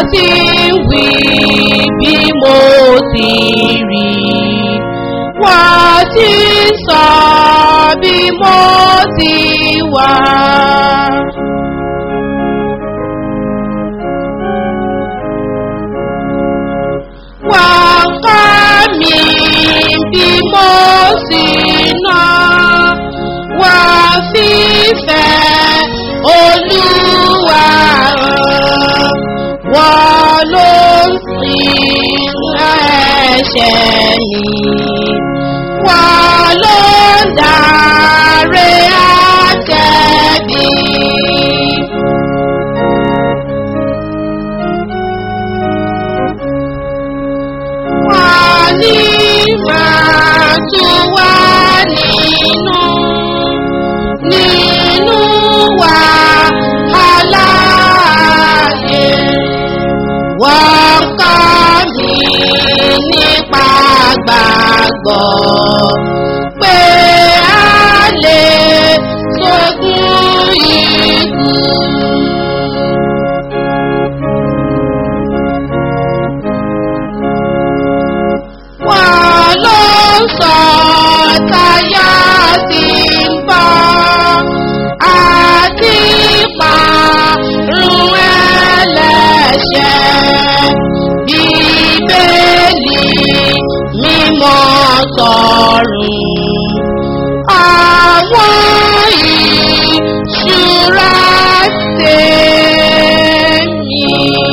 ti ń wí bí mo ti rí wọ́n ti ń sọ bí mo ti wà. wọ́n kọ́ mi bí mo sì ná wọ́n fífẹ́ olúwa hàn wọ́n ló ń sin ẹ̀ṣẹ̀ mi wọ́n ló ń darí àtẹ̀bí. wọ́n ní máa tún wá nínú nínú wa aláàyè wọ́n kọ́ mi nípa gbàgbọ́ pé a lè sógun ikú. wọ́n ló sọ táyà sí ń bọ́ àti parun ẹlẹ́ṣẹ̀ bíbélì mímọ́ sọ̀rùn àwọn ìṣúra tèmi.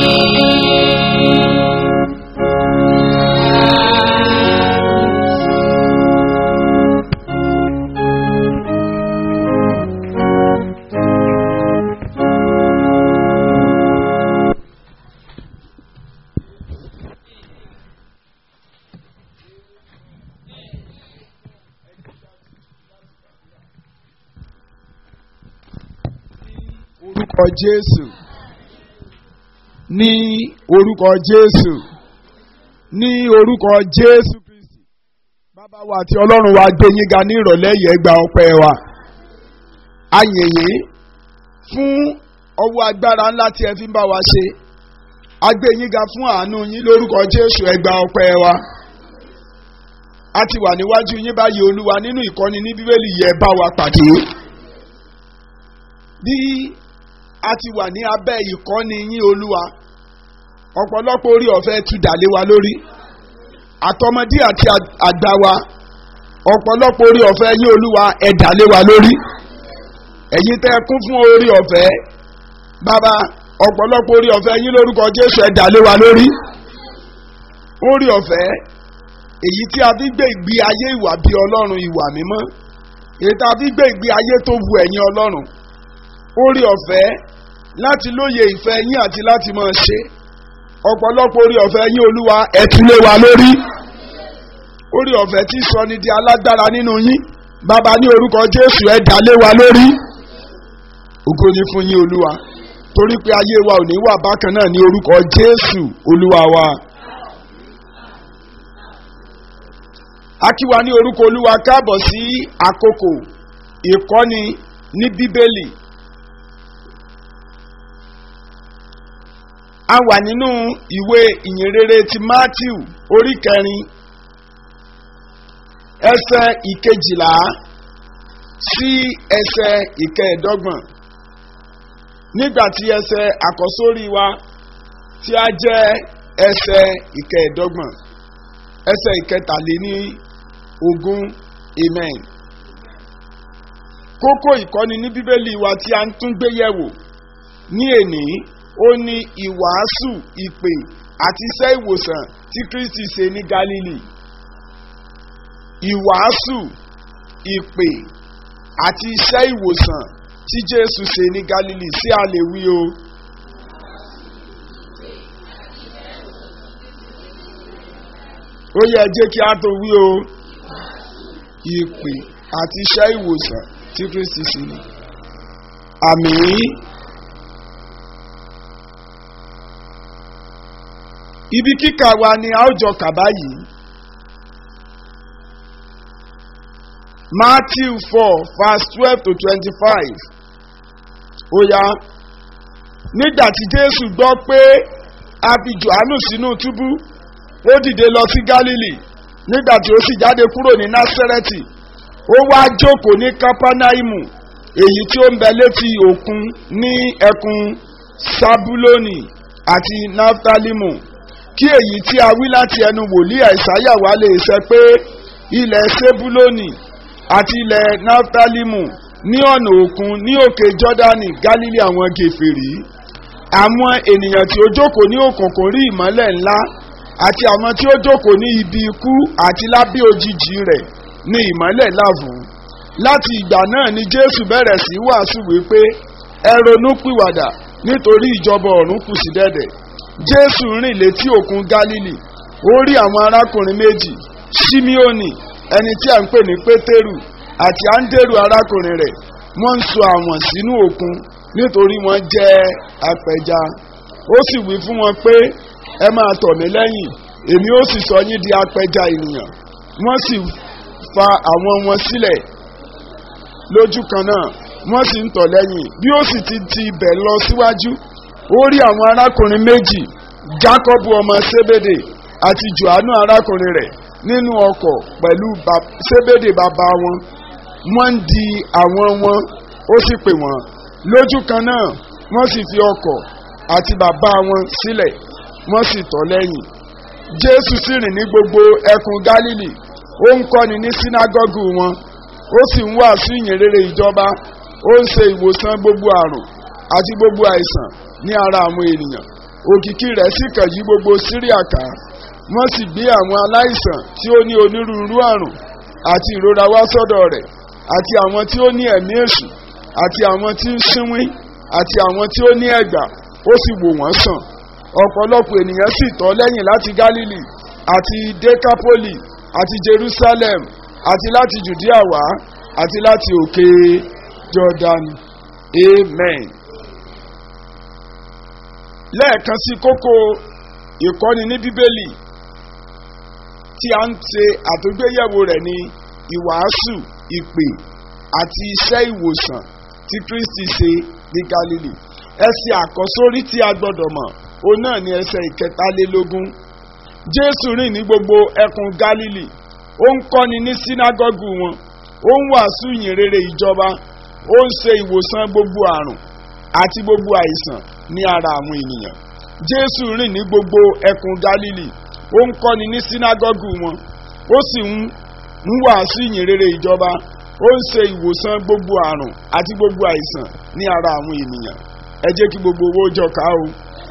orúkọ jésù ní orúkọ jésù ní orúkọ jésù kristi bàbá wa àti ọlọ́run wa gbé yín ga ní ìrọ̀lẹ́ yìí ẹ gba ọpẹ́ wa ayẹyẹ fún ọwọ́ agbára ńlá tí ẹ fi ń bá wa ṣe a gbé yín ga fún àánú yín lórúkọ jésù ẹ gba ọpẹ́ wa a ti wà níwájú yín báyìí olúwa nínú ìkọ́ni ní bíbélì yẹ bá wa pàdé bí a ti wà ní abẹ́ ìkọ́ni yín olúwa ọ̀pọ̀lọpọ̀ orí ọ̀fẹ́ tún dàlé wa lórí àtọmọdé àti àgbà wa ọ̀pọ̀lọpọ̀ orí ọ̀fẹ́ yín olúwa ẹ̀ dàlé wa lórí ẹ̀yin tẹ́ kún fún orí ọ̀fẹ́ bàbá ọ̀pọ̀lọpọ̀ orí ọ̀fẹ́ yín lórúkọ jésù ẹ̀ dàlé wa lórí orí ọ̀fẹ́ èyí tí a fi gbé ìgbé ayé ìwà bí ọlọ́run ìwà mímọ́ èyí tí a fi gbé ìgbé ayé tó wu ẹ̀yin ọlọ́run orí ọ̀fẹ́ láti lóye ìfẹ́ yín àti láti máa ṣe ọ̀pọ̀lọpọ̀ orí ọ̀fẹ́ yín olúwa ẹ̀túnlé wa lórí orí ọ̀fẹ́ tí sọ ni di alágbára nínú yín bàbá ní orúkọ jésù ẹ̀ dálé wa lórí ògo ni fún yín olúwa torí pé ayé wa ò ní wà bákan náà ní orúkọ jésù olúwa wa. akíwa ní orúkọ olúwa káàbọ̀ sí àkókò ìkọ́ni ní bíbélì a wà nínú ìwé ìyìnrere ti matthew orí kẹrin ẹsẹ ìkejìlá sí ẹsẹ ìkẹẹ̀dọ́gbọ̀n nígbà tí ẹsẹ àkọ́sórí wa tí a jẹ́ ẹsẹ ìkẹẹ̀dọ́gbọ̀n ẹsẹ ìkẹtàléní ogún amen kókó ìkọ́ni ní bíbélì wa tí a ń tún gbé yẹ̀wò ní èní ó ní ìwàásù ìpè àti iṣẹ́ ìwòsàn tí kristi ṣe ní galili ìwàásù ìpè àti iṣẹ́ ìwòsàn tí jésù ṣe ní galili sí a lè wí o. ó yẹ jẹ́ kí a tó wí o ìpè àti iṣẹ́ ìwòsàn tí kristi ṣe ní. àmì ibi kíkà wa ni a ó jọ kà báyìí matthew four verse twelve to twenty-five ó yá nígbà tí jésù gbọ́ pé a fi johannu sínú túbú ó dìde lọ sí galili nígbà tí ó sì jáde kúrò ní násẹrẹtì ó wá jókòó ní kápánáìmù èyí tí ó ń bẹ létí òkun ní ẹkùn sábúlónì àti naftalimu kí èyí tí a wí láti ẹnu wòlíì àìsáyà wá lè ṣẹ pé ilẹ̀ sebulónì àti ilẹ̀ naftalimu ní ọ̀nà òkun ní òkè jọ́dánì gálílì àwọn gèfèrí àwọn ènìyàn tí ó jókòó ní òkùnkùn rí ìmọ́lẹ̀ ńlá àti àwọn tí ó jókòó ní ibi ikú àti lábẹ́ òjijì rẹ̀ ní ìmọ́lẹ̀ láàbù láti ìgbà náà ni jésù bẹ̀rẹ̀ sí wàásù wípé ẹ ronú pìwàdà nítorí ìjọba ọ̀run kù sí dẹ̀dẹ̀ jésù rìn létí òkun gálílì ó rí àwọn arákùnrin méjì simeoni ẹni tí a ń pè ní pétérù àti áńdérù arákùnrin rẹ̀ wọ́n ń so àwọn sínú òkun nítorí wọ́n jẹ́ apẹja ó sì wí fún wọn pé ẹ máa tọ̀ mí lẹ́yìn èmi ó sì sọ yín di apẹja ènìyàn wọ́n sì fa àwọn wọn sílẹ̀ lójú kan náà wọ́n sì ń tọ̀ lẹ́yìn bí ó sì ti ti ibẹ̀ lọ síwájú ó rí àwọn arákùnrin méjì jákọ́bù ọmọ sébédè àti johannu arákùnrin rẹ̀ nínú ọkọ̀ pẹ̀lú sébédè bàbá wọn wọ́n ń di àwọn wọn ó sì pè wọ́n lójú kan náà wọ́n sì fi ọkọ̀ àti bàbá wọn sílẹ̀ wọ́n sì tọ̀ lẹ́yìn jésù sì rìn ní gbogbo ẹkùn gálílì ó ń kọ́ni ní sínágọ́gù wọn ó sì ń wàásù ìyìnrere ìjọba ó ń ṣe ìwòsàn gbogbo àrùn àti gbogbo àìsàn ní ara àwọn ènìyàn òkìkí rẹ̀ sì kàn yí gbogbo síríà ká wọ́n sì gbé àwọn aláìsàn tí ó ní onírúurú àrùn àti ìrora wá sọ́dọ̀ rẹ̀ àti àwọn tí ó ní ẹ̀mí èṣù àti àwọn tí ń sínwín àti àwọn tí ó ní ẹ̀gbà ó sì wò wọ́n sàn ọ̀pọ̀lọpọ̀ ènìyàn sì tọ́ lẹ́yìn láti gálílì àti dekapoli àti jerusalem àti láti judea wá àti láti òkè jordan amen. lẹ́ẹ̀kan sí kókó ìkọ́ni ní bíbélì tí a ń ṣe àtúgbéyẹ̀wò rẹ̀ ní ìwàásù ìpè àti iṣẹ́ ìwòsàn tí kristi ṣe ní galilei ẹsẹ̀ àkọ́sórí tí a gbọ́dọ̀ mọ̀ òun náà ni ẹsẹ̀ ìkẹtàlélógún jésù rìn ní gbogbo ẹkùn galilei ó ń kọ́ni ní sínágọ́gù wọn ó ń wàásù ìyìnrere ìjọba ó ń ṣe ìwòsàn gbogbo àrùn àti gbogbo àìsàn ní ara àwọn ènìyàn jésù rìn ní gbogbo ẹkùn galilei ó ń kọ́ni ní sínágọ́gù wọn ó sì ń ń wàásù ìyìnrere ìjọba ó ń ṣe ìwòsàn gbogbo àrùn àti gbogbo àìsàn ní ara àwọn ènìyàn ẹ jẹ́ kí gbogbo owó jọ ká o.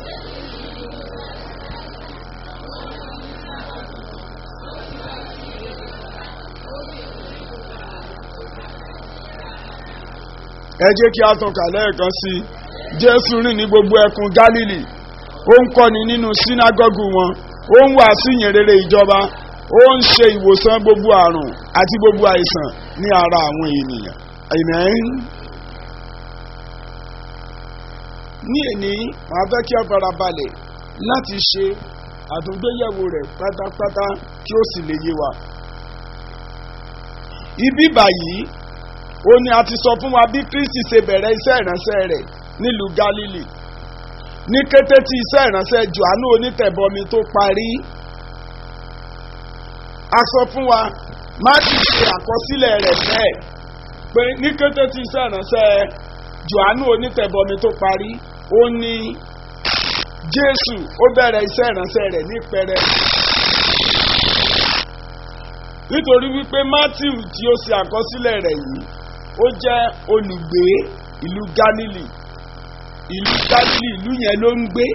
ẹ jẹ́ kí a tàn ká lẹ́ẹ̀kan sí i jésù rìn ní gbogbo ẹkùn gálílì ó ń kọ́ni nínú sínágọ́gù wọn ó ń wàásù ìyìnrere ìjọba ó ń ṣe ìwòsàn gbogbo àrùn àti gbogbo àìsàn ní ara àwọn ènìyàn amen. ní èní màá fẹ́ kí a fara balẹ̀ láti ṣe àtúngbéyẹ̀wò rẹ̀ pátápátá kí ó sì lè yé wa. ibi báyìí ó ní a ti sọ fún wa bí kristi ṣe bẹ̀rẹ̀ iṣẹ́ ìránṣẹ́ rẹ̀ nílùú galili ní kété tí iṣẹ́ ìránṣẹ́ johannu onítẹ̀bọmi tó parí a sọ fún wa má sì ṣe àkọsílẹ̀ rẹ̀ bẹ́ẹ̀ pé ní kété tí iṣẹ́ ìránṣẹ́ johannu onítẹ̀bọmi tó parí ó ní jésù ó bẹ̀rẹ̀ iṣẹ́ ìránṣẹ́ rẹ̀ ní pẹrẹ nítorí wípé matthew tí ó ṣe àkọsílẹ̀ rẹ̀ yìí ó jẹ́ olùgbé ìlú galilee ìlú galilee ìlú yẹn ló ń gbé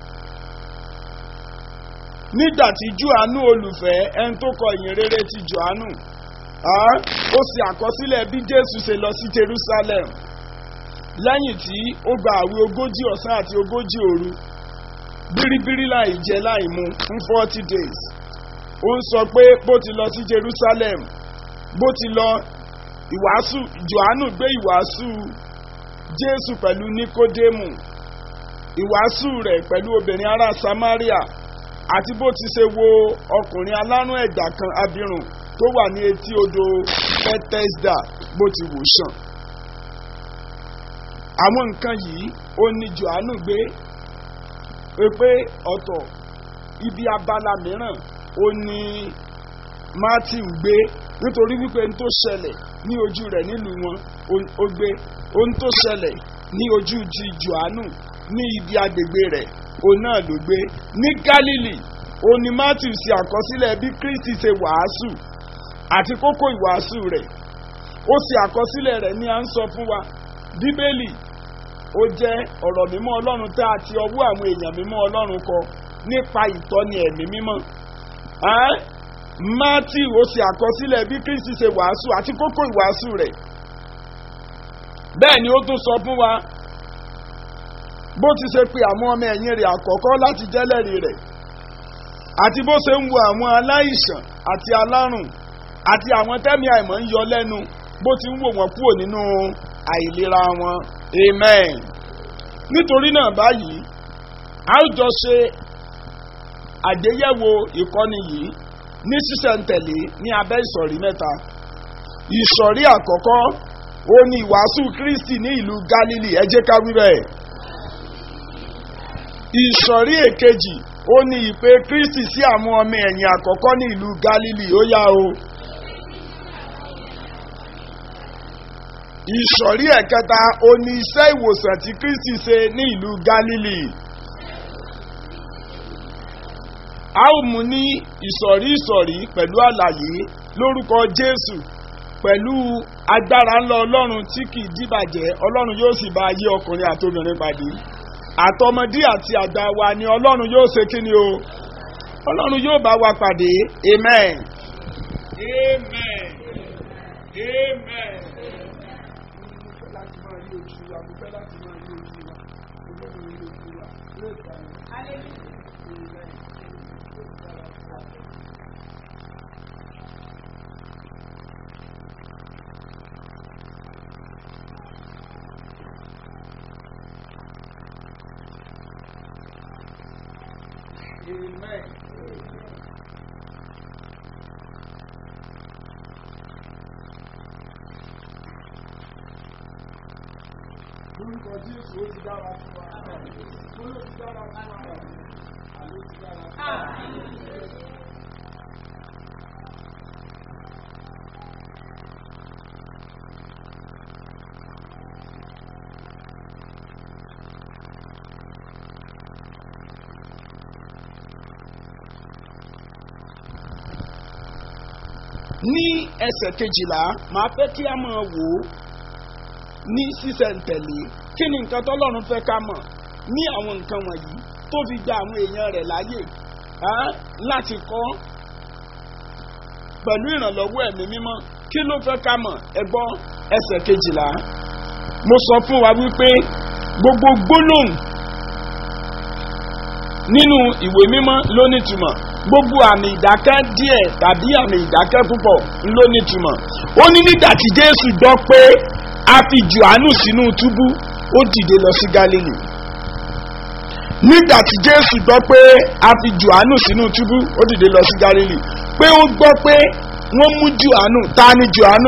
nígbà tí johannu olùfẹ́ ẹni tó kọ ìyìn rere ti johannu ó ṣe àkọsílẹ̀ bí jésù ṣe lọ sí jerusalem lẹ́yìn tí ó gba àwẹ̀ ogójì ọ̀sán àti ogójì òru bíríbírí láì jẹ láì mu fún forty days ó ń sọ pé bó ti lọ sí jerusalem bó ti lọ ìwàásù johannu gbé ìwàásù jésù pẹ̀lú nikodemu ìwàásù rẹ̀ pẹ̀lú obìnrin ará samaria àti bó ti ṣe wo ọkùnrin alárùn ẹ̀gbà kan abirùn tó wà ní etí odò bethesda bó ti wò sàn àwọn nǹkan yìí ó ní johannu gbé pé ọ̀tọ̀ ibi abala mìíràn ó ní Matthew gbé nítorí wípé ohun tó ṣẹlẹ̀ ní ojú rẹ̀ nílùú wọn ó- ó gbé ohun tó ṣẹlẹ̀ ní ojú ti Jòhánù ní ibi agbègbè rẹ̀ òun náà ló gbé ní Galilee òun ni Matthew ṣe àkọsílẹ̀ bí Kristi ṣe wàásù àti kókó ìwàásù rẹ̀ ó ṣe àkọsílẹ̀ rẹ̀ ní à ń sọ fún wa Bíbélì ó jẹ́ ọ̀rọ̀ mímọ́ Ọlọ́run tá a ti ọwọ́ àwọn èèyàn mímọ́ Ọlọ́run kọ nípa ìtọ́ni ẹ̀mí mímọ́ Ẹ́n? Matthew ó ṣe àkọsílẹ̀ bí Kristi ṣe wàásù àti kókó ìwàásù rẹ̀ bẹ́ẹ̀ ni ó tún sọ fún wa bó ti ṣe pe àwọn ọmọ ẹ̀yìn rẹ̀ àkọ́kọ́ láti jẹ́lẹ̀rí rẹ̀ àti bó ṣe ń wo àwọn aláìsàn àti alárùn àti àwọn tẹ́mi àìmọ́ ń yọ lẹ́nu bó ti ń wò wọ́n kúrò nínú àìlera wọn amen nítorí náà báyìí a ó jọ ṣe àgbéyẹ̀wò ìkọ́ni yìí ní sísẹ̀ntẹ̀lé ní abẹ́ ìsọ̀rí mẹ́ta ìsọ̀rí àkọ́kọ́ ó ní ìwàásù Kristi ní ìlú Galilee ẹ jẹ́ ká wí bẹ́ẹ̀ ìsọ̀rí èkejì ó ní ìpè Kristi sí àwọn ọmọ ẹ̀yìn àkọ́kọ́ ní ìlú Galilee ó yá o. ìsọ̀rí ẹ̀kẹta ó ní iṣẹ́ ìwòsàn tí Kristi ṣe ní ìlú Galilee. a ó mú ní ìsọ̀rí ìsọ̀rí pẹ̀lú àlàyé lórúkọ Jésù pẹ̀lú agbára ńlá Ọlọ́run tí kì í dìbàjẹ́ Ọlọ́run yóò sì bá ayé ọkùnrin àtobìnrin pàdé àtọmọdé àti àgbà wa ni Ọlọ́run yóò ṣe kí ni o Ọlọ́run yóò bá wa pàdé amen. amen. amen. láti máa rí ojú wa mo fẹ́ láti máa rí ojú wa olóòrùn rí ojú wa yóò gbà mí. Amen. Lórúkọ Jésù ó ti dára fún wa. Mo ló ti dára fún wa. Àló ti dára fún wa. ní ẹsẹ̀ kejìlá màá fẹ́ kí a máa wò ó ní sísẹ̀ntẹ̀lé kí ni nǹkan tọ́lọ́run fẹ́ ká mọ̀ ní àwọn nǹkan wọ̀nyí tó fi gba àwọn èèyàn rẹ̀ láàyè ah, láti kọ́ pẹ̀lú ìrànlọ́wọ́ ẹ̀mí mímọ́ kí ló fẹ́ ká mọ̀ ẹ gbọ́ ẹsẹ̀ kejìlá mo sọ fún wa wípé gbogbo gbólóhùn nínú ìwé mímọ́ ló nítumọ̀ gbogbo àmì ìdákẹ́ díẹ̀ tàbí àmì ìdákẹ́ púpọ̀ ló nítumọ̀ ó ní nígbà tí Jésù gbọ́ pé a fi Jòhánù sínú túbú ó dìde lọ sí Gálílì nígbà tí Jésù gbọ́ pé a fi Jòhánù sínú túbú ó dìde lọ sí Gálílì pé ó gbọ́ pé wọ́n mú Jòhánù ta ni Jòhánù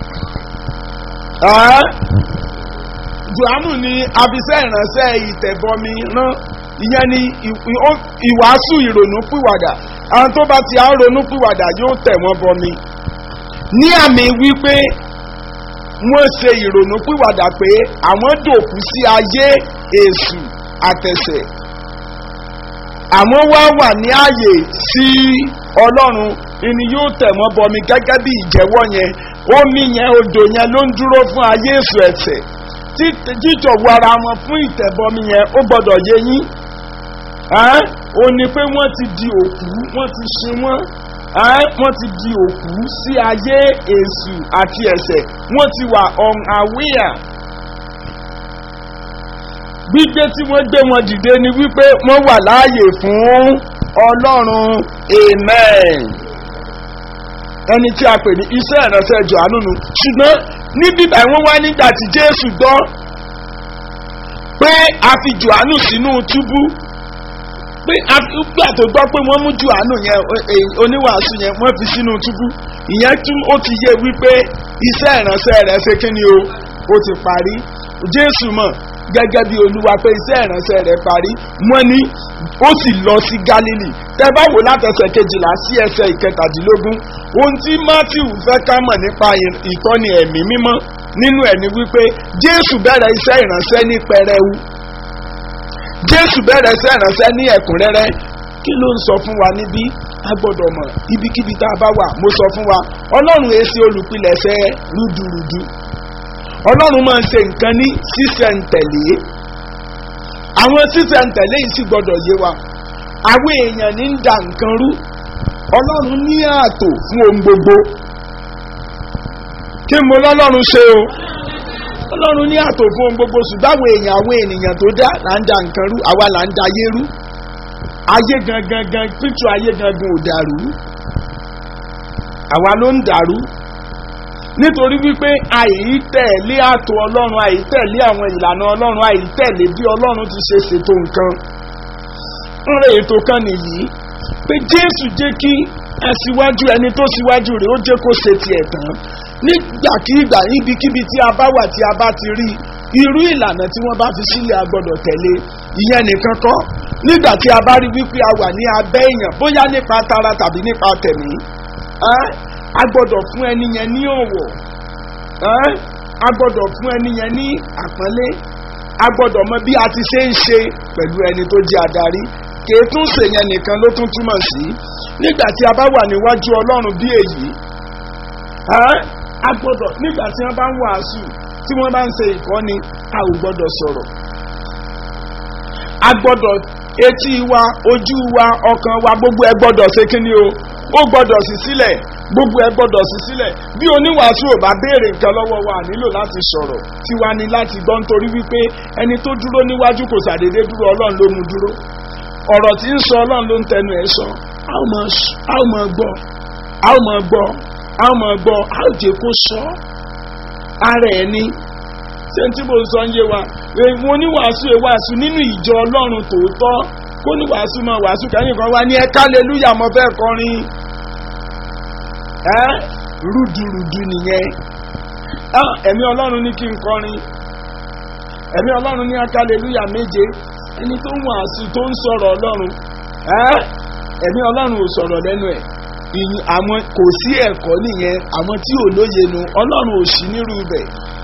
ẹ́ Jòhánù ni abiṣẹ́ ìránṣẹ́ ìtẹ̀bọmi rán ìyẹn ni ìwàásù ìrònú pìwàdà àwọn tó bá ti à ń ronú pìwàdà yóò tẹ̀ wọ́n bọmi ní àmì wípé wọ́n ṣe ìrònú pìwàdà pé àwọn dòkú sí ayé èṣù àtẹ̀sẹ̀ àwọn wá wà ní ààyè sí ọlọ́run ìní yóò tẹ̀ wọ́n bọmi gẹ́gẹ́ bí ìjẹ́wọ́ yẹn omi yẹn odò yẹn ló ń dúró fún ayé èṣù ẹ̀ṣẹ̀ jíjọ̀wọ́ ara wọn fún ìtẹ̀bọmi yẹn ó gbọ́dọ̀ yé yín ó ní pé wọ́n ti di òkú wọ́n ti sin wọ́n wọ́n ti di òkú sí ayé èṣù àti ẹ̀ṣẹ̀ wọ́n ti wà on aware gbígbé tí wọ́n gbé wọn dìde ni wípé wọ́n wà láàyè fún ọlọ́run amen ẹni tí a pè ní iṣẹ́ ìránṣẹ́ Jòhánù nù ṣùgbọ́n níbí báyìí wọ́n wá nígbà tí Jésù gbọ́ pé a fi Jòhánù sínú túbú pé àgbà tó gbọ́ pé wọ́n mú Jòhánù yẹn oníwàásù yẹn wọ́n fi sínú túbú ìyẹn tún ó ti yé wípé iṣẹ́ ìránṣẹ́ rẹ̀ ṣe kí ni o ó ti parí Jésù mọ̀ gẹ́gẹ́ bí olúwa pé iṣẹ́ ìránṣẹ́ rẹ̀ parí wọ́n ní ó sì lọ sí galilei tẹ́ bá wò látẹsẹ̀ kejìlá sí ẹsẹ̀ ìkẹtàdínlógún ohun tí matthew fẹ́ ká mọ̀ nípa ìtọ́ni ẹ̀mí mímọ́ nínú ẹ̀ ni wípé jésù bẹ̀rẹ̀ iṣẹ́ ìránṣẹ́ ní pẹrẹwu jésù bẹ̀rẹ̀ iṣẹ́ ìránṣẹ́ ní ẹ̀kúnrẹ́rẹ́ kí ló ń sọ fún wa níbí a gbọ́dọ̀ mọ̀ ibikíbi tá a bá wà mo sọ fún wa ọlọ́run èsì olùpilẹ̀ṣẹ̀ rúdurùdu ọlọ́run máa ń ṣe nǹkan ní sísẹ̀ǹtẹ̀lé àwọn sísẹ̀ǹtẹ̀lé yìí sì gbọ́dọ̀ yé wa àwọn èèyàn ní ń da nǹkan rú ọlọ́run ní ààtò fún ohun gbogbo kí mo lọ́lọ́run ṣe o ọlọ́run ní ààtò fún ohun gbogbo ṣùgbọ́n àwọn èèyàn àwọn ènìyàn tó dá là ń da nǹkan rú àwa là ń da ayé rú ayé gangan gan píntù ayé gangan ò dàrú àwa ló ń dàrú nítorí wípé àìtẹ̀lé àtò ọlọ́run àìtẹ̀lé àwọn ìlànà ọlọ́run àìtẹ̀lé bí ọlọ́run ti ṣe ṣètò nǹkan ńlẹ̀ ètò kan nìyí pé jésù jẹ́ kí aṣíwájú ẹni tó ṣíwájú rẹ̀ ó jẹ́ kó ṣe tiẹ̀ tán nígbàkigbà níbikíbi tí a bá wà tí a bá ti rí irú ìlànà tí wọ́n bá fi sílẹ̀ a gbọ́dọ̀ tẹ̀lé ìyẹn nìkan kọ́ nígbà tí a bá rí wípé a wà ní abẹ́ èèyàn bóyá nípa tara tàbí nípa tẹ̀mí a gbọ́dọ̀ fún ẹni yẹn ní ọ̀wọ̀ a gbọ́dọ̀ fún ẹni yẹn ní àpọ́nlé a gbọ́dọ̀ mọ bí a ti ṣe ń ṣe pẹ̀lú ẹni tó jẹ́ adarí kìí tún ṣèyẹn nìkan ló tún túmọ̀ sí nígbà tí a bá wà níwájú ọlọ́run bí èyí a gbọ́dọ̀ nígbà tí wọ́n bá ń wàásù tí wọ́n bá ń ṣe ìkọ́ni a ò gbọ́dọ̀ sọ̀rọ̀ a gbọ́dọ̀ etí wa ojú wa ọkàn wa gbogbo ẹ gbọ́dọ̀ ṣe kí ni o ó gbọ́dọ̀ sí sílẹ̀ gbogbo ẹ gbọ́dọ̀ sí sílẹ̀ bí oníwàásù ò bá béèrè nǹkan lọ́wọ́ wa nílò láti sọ̀rọ̀ tiwa ni láti gbọ́ nítorí wípé ẹni tó dúró níwájú kò sàdédé dúró ọlọ́run ló mú dúró ọ̀rọ̀ tí ń sọ ọlọ́run ló ń tẹnu ẹ̀ sọ a ó mọ̀ gbọ́ a ó mọ̀ gbọ́ a ó mọ̀ gbọ́ a ó jẹ́ kó sọ ara ẹ̀ ni ṣé tí mo sọ ń yé wa mo ní wàásù ẹ̀ wàásù nínú ìjọ ọlọ́run tòótọ́ kó ní wàásù máa wàásù kẹ́yìn kan wá ní ẹ kálẹ́lúyà mo fẹ́ kọrin ẹ́ rúdurùdu nìyẹn ẹ̀mí ọlọ́run ní kí n kọrin ẹ̀mí ọlọ́run ní akálẹ́lúyà méje ẹni tó ń wàásù tó ń sọ̀rọ̀ ọlọ́run ẹ̀mí ọlọ́run ò sọ̀rọ̀ lẹ́nu ẹ̀ ìyìn àwọn kò sí ẹ̀kọ́ nìyẹn àwọn tí ò lóye nu ọlọ́run ò sí nírú ibẹ̀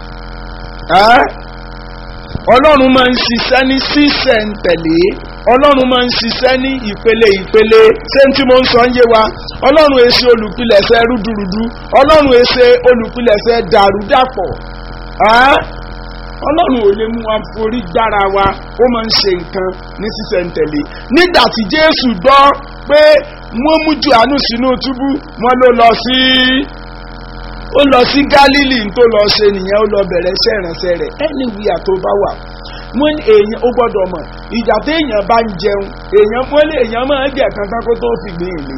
ọlọ́run máa ń ṣiṣẹ́ ní sísẹ̀ntẹ̀lé ọlọ́run máa ń ṣiṣẹ́ ní ìpele ìpele ṣé tí mo ń sọ ń yé wa ọlọ́run èsè olùpilẹ̀ṣẹ̀ rúdurùdu ọlọ́run èsè olùpilẹ̀ṣẹ̀ dàrúdàpọ̀ ọlọ́run ò lè mú wa forí gbára wa ó máa ń ṣe nǹkan ní sísẹ̀ntẹ̀lé nígbà tí jésù gbọ́ pé wọ́n mú johannu sínú túbú wọ́n ló lọ sí ó lọ sí galili tó lọ ṣe nìyẹn ó lọ bẹ̀rẹ̀ iṣẹ́ ìránṣẹ́ rẹ̀ anywhere tó bá wà wọ́n ní èèyàn ó gbọ́dọ̀ mọ̀ ìjà tí èèyàn bá ń jẹun èèyàn mọ́lẹ̀ èèyàn máa ń jẹ kankan kó tó fi gbé ìlé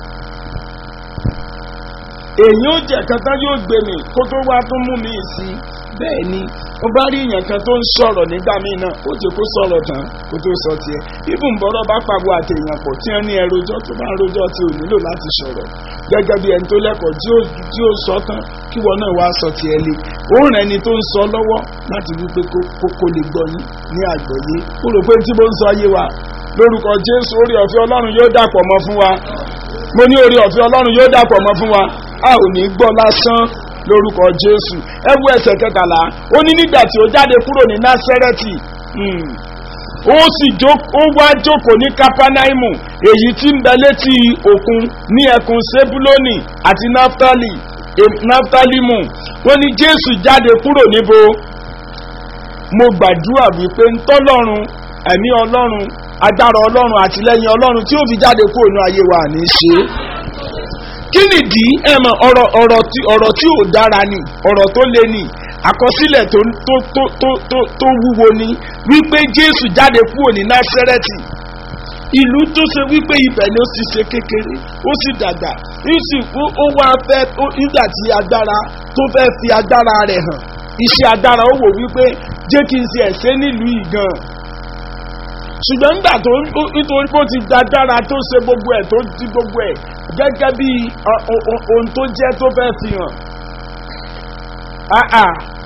èèyàn ó jẹ kankan yóò gbé mi kó tó wá tún mú mi sí bẹ́ẹ̀ ni ó bá rí èèyàn kan tó ń sọ̀rọ̀ nígbà míì náà ó jẹ́ kó sọ̀rọ̀ tán kó tó sọ tiẹ̀ ibùn bọ́rọ̀ bá pàgọ́ àtẹ̀yàn pọ̀ tí wọ́n ní ẹrojọ́ tó bá ń rojọ́ tí ò nílò láti sọ̀rọ̀ gẹ́gẹ́ bí ẹni tó lẹ́kọ̀ọ́ tí ó sọ tán kí wọn náà wá sọ tiẹ̀ lé òun rẹ̀ ni tó ń sọ lọ́wọ́ láti wípé kó lè gbọ́ ní ní àgbọ́yé ó rò pé tí mo ń sọ yé wa lórúkọ jésù orí ọ̀fẹ́ ọlọ́run yóò dàpọ̀ mọ́ fún wa mo ní orí ọ̀fẹ́ ọlọ́run yóò dàpọ̀ mọ́ fún wa a ò ní gbọ́ lásán lórúkọ jésù ẹ wo ẹsẹ̀ kẹtàlá ó ní nígbà tí ó jáde kúrò ní násẹ́rẹ́tì ó sì ó wá jókòó ní kápánáìmù èyí tí ń bẹ létí òkun ní ẹkùn sebuloni àti naftali naftalimu wọ́n ní jésù jáde kúrò níbo mo gbàdúrà wípé ntọ́lọ́run ẹ̀mí ọlọ́run agbára ọlọ́run àtìlẹ́yìn ọlọ́run tí ó fi jáde kúrò ní ayé wa ní í ṣe kí nìdí ẹ mọ ọ̀rọ̀ ọ̀rọ̀ tí ọ̀rọ̀ tí ò dára ni ọ̀rọ̀ tó le ni àkọsílẹ̀ tó tó tó tó tó tó wúwo ni wípé jésù jáde kúrò ní násẹ́rẹ́tì ìlú tó ṣe wípé ibẹ̀ ni ó sì ṣe kékeré ó sì dàgbà ó wá fẹ́ nígbà tí agbára tó fẹ́ fi agbára rẹ̀ hàn iṣẹ́ agbára ó wò wípé jẹ́ kí n ṣe ẹ̀ṣẹ́ nílùú yìí gan ṣùgbọ́n nígbà tó nítorí pé ó ti dáadára tó ṣe gbogbo ẹ̀ tó di gbogbo ẹ̀ gẹ́gẹ́ bí ohun tó jẹ́ tó fẹ́ fi hàn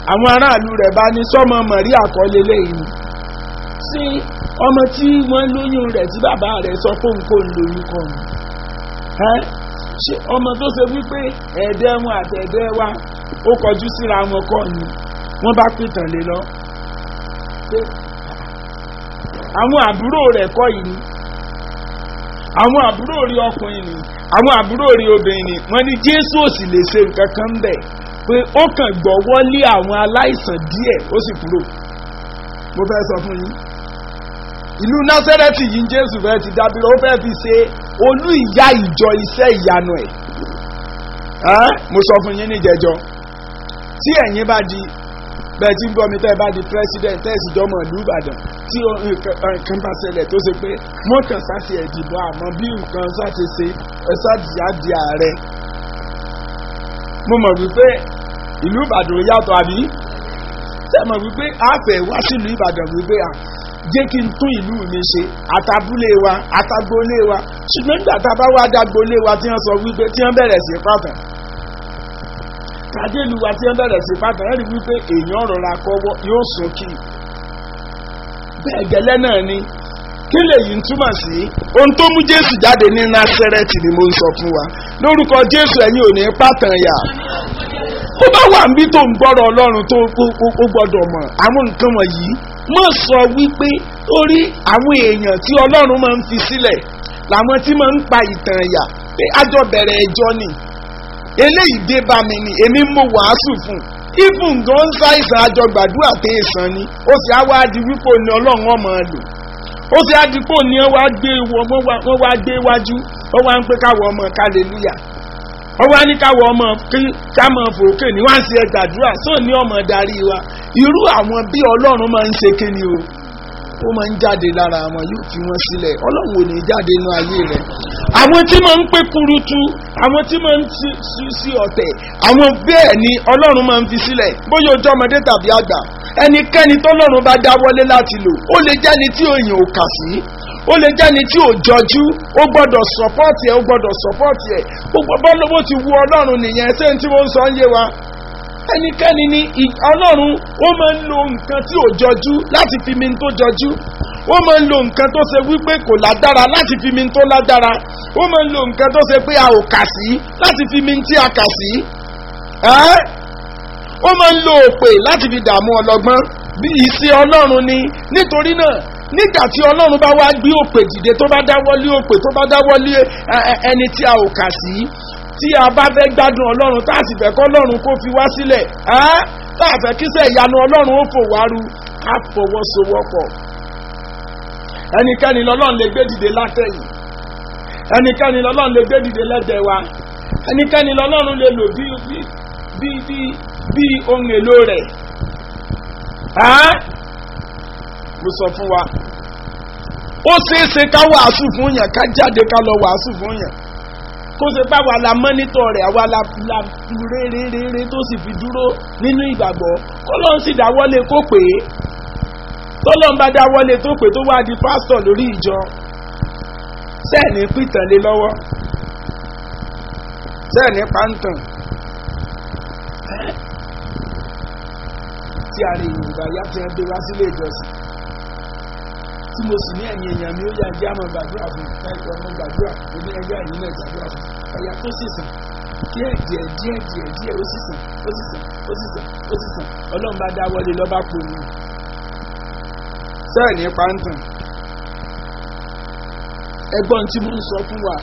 àwọn aráàlú rẹ̀ bá ní sọ́mọ mọ̀rí àkọlé lẹ́yìn sí ọmọ tí wọ́n lóyún rẹ̀ tí bàbá rẹ̀ sọ fóun kò ń lóyún kọ́ ni ẹ́ ṣé ọmọ tó ṣe wípé ẹ̀ẹ́dẹ́ wọn àti ẹ̀ẹ́dẹ́ wa ó kọjú síra wọn kọ́ ni wọ́n bá pìtàn lé lọ pé àwọn àbúrò rẹ̀ kọ́ yìí ni àwọn àbúrò rí ọkùnrin ni àwọn àbúrò rí obìnrin ni wọ́n ní jésù ò sì lè ṣe nǹkan kan bẹ̀ pé ó kàn gbọ́ wọlé àwọn aláìsàn díẹ̀ ó sì kúrò mo fẹ́ sọ fún yín ìlú násẹ́rẹ́tì yìí jésù fẹ́ ti dábìrì ó fẹ́ fi ṣe olú ìyá ìjọ iṣẹ́ ìyanu ẹ̀ mo sọ fún yín níjẹjọ tí ẹ̀yin bá di bẹ́ẹ̀ tí ń gbọ́ mi tẹ́ ẹ bá di president tẹ́ ẹ sì jọmọ̀ ìlú ìbàdàn tí nǹkan bá ṣẹlẹ̀ tó ṣe pé wọ́n kàn sáti ẹ̀dìbò àmọ́ bí nǹkan sáti ṣe ẹ sáti á di ààrẹ. mo mọ̀ wípé ìlú ìbàdàn yàtọ̀ àbí tẹ́ mọ̀ wípé àfẹ́ wá sílùú ìbàdàn wípé à jẹ́ kí n tún ìlú mi ṣe àtàbúlé wa àtàgbólé wa ṣùgbọ́n nígbà tá a bá wá dágbólé wa tí wọ́n sọ wípé tí wọ́n bẹ̀rẹ̀ sí pàtàn kàdélu wa tí wọ́n bẹ̀rẹ̀ sí pàtàn ẹ̀rí wípé èèyàn rọra kọ́wọ́ yóò sún kí bẹ́ẹ̀ gẹ́lẹ́ náà ni kí lèyí ń túmọ̀ sí ohun tó mú jésù jáde ní násẹ́rẹ́tì ni mo ń sọ fún wa lórúkọ jésù ẹ̀yin ò ní pàtàn yà ó bá wà níbi tó ń gbọ́rọ̀ ọlọ́run tó ó gbọ́dọ̀ mọ̀ àwọn nǹkan wọ̀nyí mọ̀ sọ wípé torí àwọn èèyàn tí ọlọ́run máa ń fi sílẹ̀ làwọn tí máa ń pa ìtàn ẹ̀yà pé àjọ bẹ̀rẹ̀ ẹjọ́ ni eléyìí dé bá mi ni èmi mo wàásù fún even gan ń ṣàìsàn àjọ gbàdúrà tẹ ìsàn ni ó sì á wá di wípé ní ọlọ́run ọmọ lò ó sì á di pé ní wọ́n wá gbé wájú wọ́n wá ń pé káwọ́ ọmọ kálẹ́lúyà wọ́n wá ní káwọ́ ọmọ ká mọ̀ fòókè ní wọ́n á sì ẹ gbàdúrà sóò ní ọmọ darí wa irú àwọn bí ọlọ́run máa ń ṣe kíni o ó máa ń jáde lára wọn yóò fi wọn sílẹ̀ ọlọ́run ò ní jáde inú ayé rẹ̀ àwọn tí máa ń pé kurutu àwọn tí máa ń sí sí ọ̀tẹ̀ àwọn bẹ́ẹ̀ ni ọlọ́run máa ń fi sílẹ̀ bóyá ojú ọmọdé tàbí àgbà ẹnikẹ́ni tọ́lọ́run bá dáwọ́lé láti lò ó lè jẹ́ni tí òyìn ò kà sí ó lè jẹ́ni tí ò jọjú ó gbọ́dọ̀ sọ́pọ́ọ̀tì ẹ̀ ó gbọ́dọ̀ sọ́pọ́ọ̀tì ẹ̀ gbogbo bọ́lọ́wọ́ ti wu ọlọ́run nìyẹn ṣé n tí wọ́n ń sọ ń yé wa ẹnikẹ́ni ní ọlọ́run ó máa ń lo nǹkan tí ò jọjú láti fi mi tó jọjú ó máa ń lo nǹkan tó ṣe wípé kò lágbára láti fi mi tó lágbára ó máa ń lo nǹkan tó ṣe pé a ò kà sí láti fi mi tí a kà sí ó máa ń lo òpè láti fi dààmú ọlọ́gbọ́n bí ìṣe ọlọ́run ni nítorí náà nígbà tí ọlọ́run bá wá gbé òpè dìde tó bá dáwọ́lé òpè tó bá dáwọ́lé ẹni tí a ò kà sí tí a bá fẹ́ gbádùn ọlọ́run tá a sì fẹ́ kọ́ ọlọ́run kó fi wá sílẹ̀ tá a fẹ́ kíṣẹ́ ìyanu ọlọ́run ó fò wá ru ká fọwọ́sowọ́pọ̀ ẹnikẹ́ni lọ́lọ́run lè gbé dìde látẹ̀yìn ẹnikẹ́ni lọ́lọ́run lè gbé dìde lẹ́dẹ̀ wa ẹnikẹ́ni lọ́lọ́run lè lò bí bí bí bí bí ohun èlò rẹ̀ mo sọ fún wa ó ṣeé ṣe ká wàásù fún yàn ká jáde ká lọ wàásù fún yàn kó ṣe pé àwa la mọ́nítọ̀ rẹ̀ àwa la la réréréré tó sì fi dúró nínú ìgbàgbọ́ kó lọ́n sì dáwọ́lé kó pè é tọ́lọ́n bá dáwọ́lé tó pè tó wá di pásítọ̀ lórí ìjọ sẹ́ẹ̀ni pìtàn lé lọ́wọ́ sẹ́ẹ̀ni pàǹtàn tí a lè yorùbá yá tí wọ́n gbé wá sílé ìjọsìn tí mo sì ní ẹ̀yìn èèyàn mi ó yá ẹjẹ́ àmọ́ gbàdúrà fún ẹ̀kọ́ ọmọ gbàdúrà omi ẹgbẹ́ ẹ̀yìn náà gbàdúrà fún ẹ̀yà tó sì sàn díẹ̀ díẹ̀ díẹ̀ díẹ̀ díẹ̀ ó sì sàn ó sì sàn ó sì sàn ó sì sàn ọlọ́run bá dá wọlé lọ́ba pò ní. sẹ́ẹ̀ ní pàǹtàn ẹgbọ́n tí mo ń sọ fún wa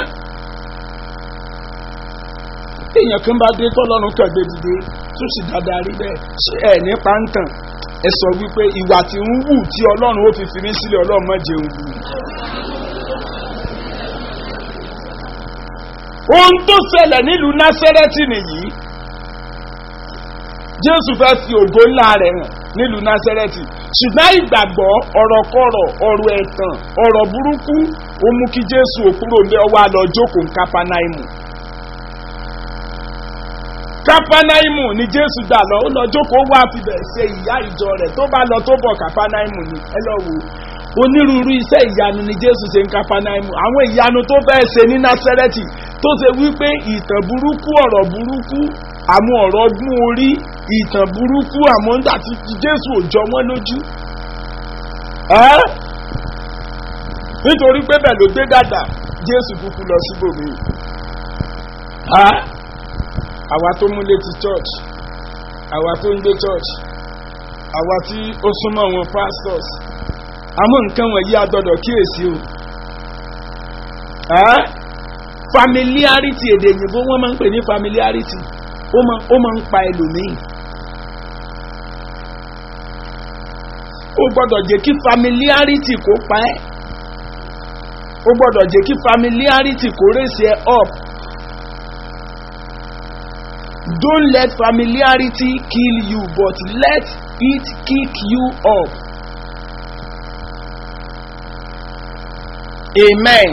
èèyàn kan bá dé tọ́lọ́run kẹ̀gbẹ́ dìde tó sì dáadáa rí bẹ́ẹ̀ ṣé ẹ̀ ní pàǹtàn ẹ sọ wípé ìwà tí ń wù tí ọlọ́run ó fi fi mí sílẹ̀ ọlọ́run má jẹun wù. ohun tó ṣẹlẹ̀ nílùú násẹ́rẹ́tì nìyí jésù fẹ́ fi ògo ńlá rẹ̀ hàn nílùú násẹ́rẹ́tì ṣùgbọ́n ìgbàgbọ́ ọ̀rọ̀kọ̀rọ̀ ọ̀rọ̀ ẹ̀tàn ọ̀rọ̀ burúkú ó mú kí jésù òkúrò ń bẹ́ ọwọ́ àlọ́ jókòó ń kápánáìmù kápánáìmù ni jésù gbà lọ ó lọ jókòó wá fibẹ̀ ṣe ìyá ìjọ rẹ̀ tó bá lọ tó bọ̀ kápánáìmù ni ẹ lọ wò onírúurú iṣẹ́ ìyanu ni jésù ṣe ń kápánáìmù àwọn ìyanu tó fẹ́ ṣe ní násẹ́rẹ́tì tó ṣe wípé ìtàn burúkú ọ̀rọ̀ burúkú àwọn ọ̀rọ̀ ọgbọ́n orí ìtàn burúkú àmọ́ nígbà tí jésù ò jọ wọ́n lójú ẹ́ nítorí pé bẹ́ẹ̀ ló gbé dàgbà jésù kúkú lọ síbòmí ẹ́ àwa tó múlé ti church àwa tó ń gbé church àwa tí ó súnmọ́ wọn pastors àmọ́ nǹkan wọ̀nyí a gbọ́dọ̀ kíyèsí o ẹ́ familiarity èdè òyìnbó wọ́n máa ń pè ní familiarity ó máa ó máa ń pa ẹlòmíì ó gbọ́dọ̀ jẹ́ kí familiarity kó pa ẹ́ ó gbọ́dọ̀ jẹ́ kí familiarity kó raise ẹ up don't let familiarity kill you but let it kick you up amen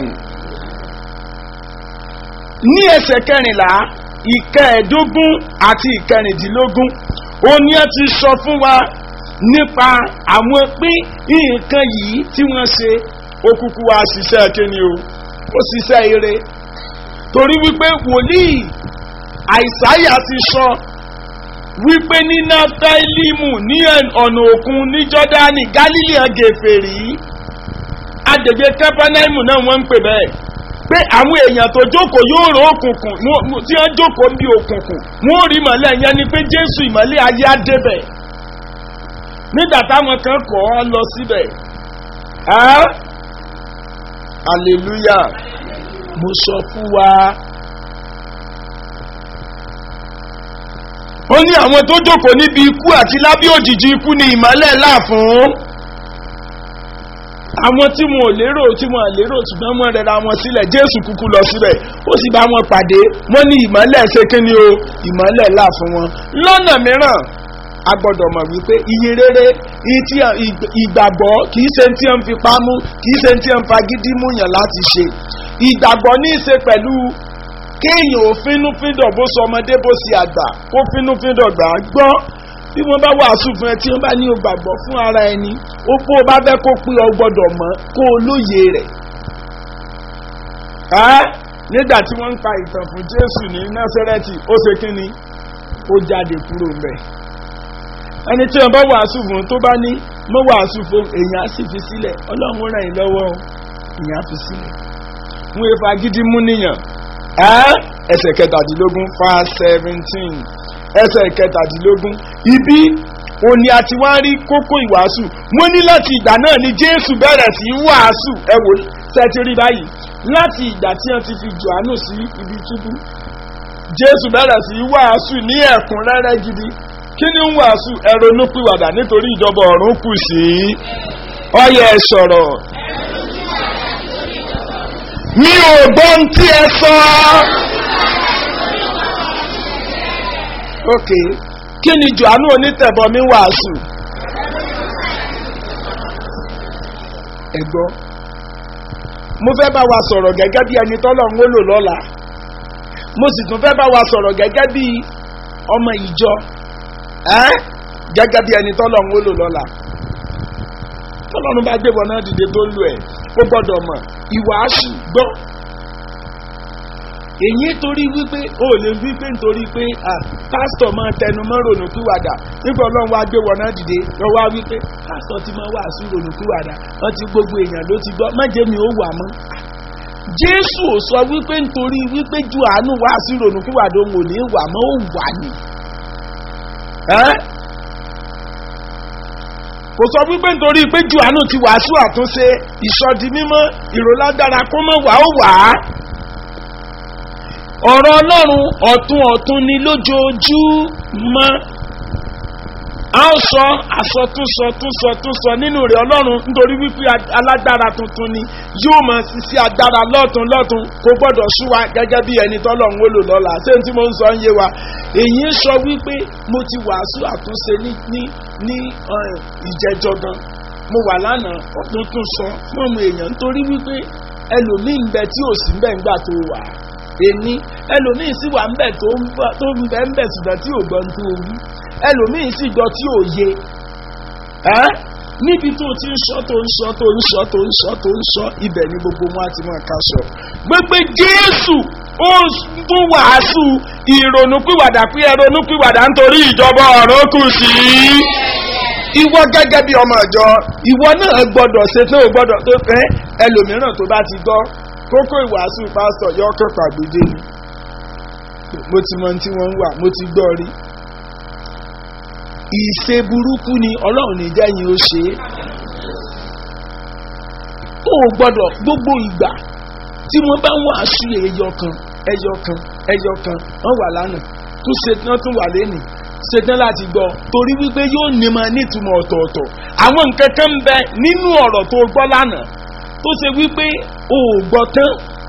ní ẹsẹ̀ kẹrìnlá ìkẹẹ̀ẹ́dógún àti ìkẹrìndínlógún ó ní ẹ ti sọ fún wa nípa àwọn pín nǹkan yìí tí wọ́n ṣe ó kúkú wá ṣiṣẹ́ kíni o ó ṣiṣẹ́ ire torí wípé wòlíì àìsáyà ti sọ wípé ní naftalimu ní ọ̀nà òkun ní jọ́dánì galilean gèfèrí agbègbè kápánáìmù náà wọ́n ń pè bẹ́ẹ̀ pé àwọn èèyàn tó jókòó yóò rò òkùnkùn tí wọ́n jókòó bí òkùnkùn wọ́n rí ìmọ̀lẹ́ yẹn ni pé jésù ìmọ̀lẹ́ ayé á débẹ̀ nígbà táwọn kan kọ́ ọ lọ síbẹ̀ hallelujah mo sọ fún wa. ó ní àwọn tó jókòó níbi ikú àti lábí òjìji ikú ni ìmọ̀lẹ́ là fún àwọn tí wọn ò lérò tí wọn ò lérò ṣùgbọ́n wọn rẹra wọn sílẹ̀ jésù kúkú lọ síbẹ̀ ó sì bá wọn pàdé wọn ní ìmọ̀lẹ̀ ṣe kí ni o ìmọ̀lẹ̀ là fún wọn. lọ́nà mìíràn a gbọ́dọ̀ mọ̀ wípé iye rere ìgbàgbọ́ kì í ṣe tí wọ́n fi pamú kì í ṣe tí wọ́n fagídí múyàn láti ṣe ìgbàgbọ́ ní í ṣe pẹ̀lú kéèyàn ò fínúfíndọ̀ bó sọ ọmọdé bó ṣe àgbà kó fínúfíndọ̀ gbà á gbọ́ bí wọ́n bá wàásù fún ẹ tí wọ́n bá ní o gbàgbọ́ fún ara ẹni ó pé o bá fẹ́ kó pé o gbọ́dọ̀ mọ̀ kó o lóye rẹ̀. nígbà tí wọ́n ń pa ìtàn fún jésù ní násẹ́rẹ́tì ó ṣe kí ni ó jáde kúrò ń bẹ̀. ẹni tí wọ́n bá wàásù fún tó bá ní mọ́ wàásù fún èèyàn á sì fi sílẹ̀ ọlọ́run ràn yín lọ́wọ́ èèyàn á fi sílẹ̀. wọ́n efa gidi mú níyàn ẹsẹ̀ kẹtàdínlógún fa seventeen ẹsẹ̀ kẹtàdínlógún ibi òní àti wá rí kókó ìwàásù wọ́n ní láti ìgbà náà ni jésù bẹ̀rẹ̀ sí í wàásù ẹ wò sẹ́tí rí báyìí láti ìgbà tí wọ́n ti fi johannu sí ibi túbú jésù bẹ̀rẹ̀ sí í wàásù ní ẹ̀kúnrẹ́rẹ́ gidi kí ni ń wàásù ẹ̀rọ onúpìwàdà nítorí ìjọba ọ̀run kù sí ọyẹ ẹ sọ̀rọ̀ mi ò gbọ́n tí ẹ sọ. ok kí ni johannu onítẹ̀bọmi wàásù. ẹ gbọ́ mo fẹ́ bá wa sọ̀rọ̀ gẹ́gẹ́ bí ẹni tọ́lọ̀ ń wólò lọ́la mo sì tún fẹ́ bá wa sọ̀rọ̀ gẹ́gẹ́ bí ọmọ ìjọ gẹ́gẹ́ bí ẹni tọ́lọ̀ ń wólò lọ́la tọ́lọ́run bá gbé wọn náà dìde tó lù ẹ̀ ó gbọ́dọ̀ mọ̀ ìwàásù gbọ́ èyí torí wípé ó lè wípé nítorí pé pásítọ̀ máa tẹnu mọ́ ronúkúwàdà nígbà ọlọ́run wá gbé wọn náà dìde lọ wá wípé pásítọ̀ ti máa wàásù ronúkúwàdà wọ́n ti gbogbo èèyàn ló ti gbọ́ májè mi ó wà mọ́. jésù ò sọ wípé nítorí wípé ju àánú wàásù ronúkúwàdà òun ò ní wà mọ́ ó wà ní. kò sọ wípé nítorí pé ju àánú ti wàásù àtúnṣe ìsọdi mímọ́ ìrọ̀lágbára kó mọ̀ wá ó wà á ọ̀rọ̀ ọlọ́run ọ̀tún ọ̀tún ni lójoojúmọ́ a ó sọ àsọtúnsọ túnsọ túnsọ nínú rẹ̀ ọlọ́run nítorí wípé alágbára tuntun ni yóò mọ̀ sí agbára lọ́tún lọ́tún kò gbọ́dọ̀ sú wa gẹ́gẹ́ bí ẹni tọ́lọ́run ó lò lọ́la ṣé n tí mo ń sọ ń yé wa èyí ń sọ wípé mo ti wàásù àtúnṣe ní ní ní ìjẹjọ gan mo wà lánàá ọdún tún sọ fún ọmọ èèyàn nítorí wípé ẹlòmíì ń bẹ tí ò sí ń bẹ ńgbà tó wà èní ẹlòmíì sì wà ńbẹ tó ń bẹ ńbẹ ṣùgbọ́n tí ò gbọ́n tó wí ẹlòmíì sì gbọ́ tí ò yé níbi tó ti ń sọ tó ń sọ tó ń sọ tó ń sọ tó ń sọ ibẹ̀ ni gbogbo wọn á ti máa ká sọ. gbogbo jésù ó tún wàásù ìrònúpìwàdà pé ẹ ronúpìwàdà nítorí ìjọba ọ̀run kù sí i ìwọ gẹ́gẹ́ bí ọmọ ìjọ ìwọ náà gbọ́dọ̀ ṣe tó o gbọ́dọ̀ tó fẹ́ ẹlòmíràn tó bá ti gbọ́ kókó ìwàásù pásítọ̀ yọ ọkọ̀ pàgbédé ni mo ti mọ tí wọ́n ń wà mo ti gbọ́ rí ìṣe burúkú ni ọlọ́run ní jẹ́yìn ó ṣe é ó gbọ́dọ̀ gbogbo ìgbà tí wọ́n bá ń wàásù ẹyọ kan ẹyọ kan ẹyọ kan wọ́n wà lánàá tún ṣe tán tún wà lẹ́nìí ṣetán láti gbọ́ torí wípé yóò ní ma nítumọ̀ ọ̀tọ̀ọ̀tọ̀ àwọn nǹkan kan ń bẹ nínú ọ̀rọ̀ tó gbọ́ lánàá tó ṣe wípé o ò gbọ́ tán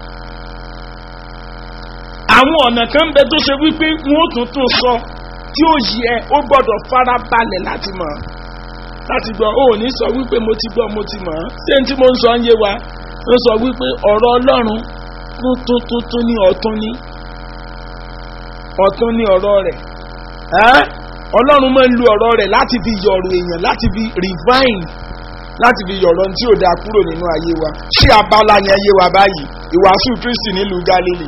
àwọn ọ̀nà kan ń bẹ tó ṣe wípé wọn ò tún tún sọ tí ó yẹ ó gbọ́dọ̀ fara balẹ̀ láti mọ̀ láti gbọ́ o ò ní sọ wípé mo ti gbọ́ mo ti mọ̀ ṣé n tí mo ń sọ ń yé wa ó sọ wípé ọ̀rọ̀ ọlọ́run tuntun tuntun ní ọ̀tún ní ọ̀tún ní ọ̀rọ̀ rẹ̀ ọlọ́run máa ń lu ọ̀rọ̀ rẹ̀ láti fi yọ̀rọ̀ èèyàn láti fi refine láti fi yọ̀rọ̀ tí ò dáa kúrò nínú ayé wa ṣé abala yẹn yé wa báyìí ìwàásù kristi nílùú galilei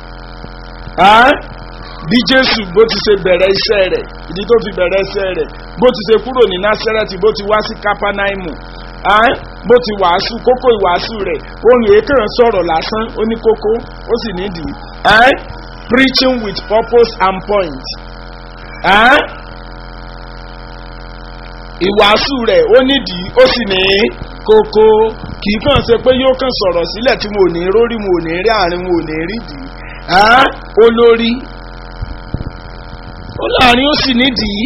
bí jésù bó ti ṣe bẹ̀rẹ̀ iṣẹ́ rẹ̀ ìdí tó fi bẹ̀rẹ̀ iṣẹ́ rẹ̀ bó ti ṣe kúrò ní násẹ́rẹ́tì bó ti wá sí kápánáìmù bó ti wàásù kókó ìwàásù rẹ̀ ohun èékàn sọ̀rọ̀ lásán ó ní kókó ó sì nídìí preaching with purpose and point ìwàásù rẹ̀ ó nídìí ó sì ní kókó kì í kàn ṣe pé yóò kàn sọ̀rọ̀ sílẹ̀ tí mo ò ní rórí mo ò ní rí àárín mo ò ní rí dì í olórí ó láàrin ó sì nídìí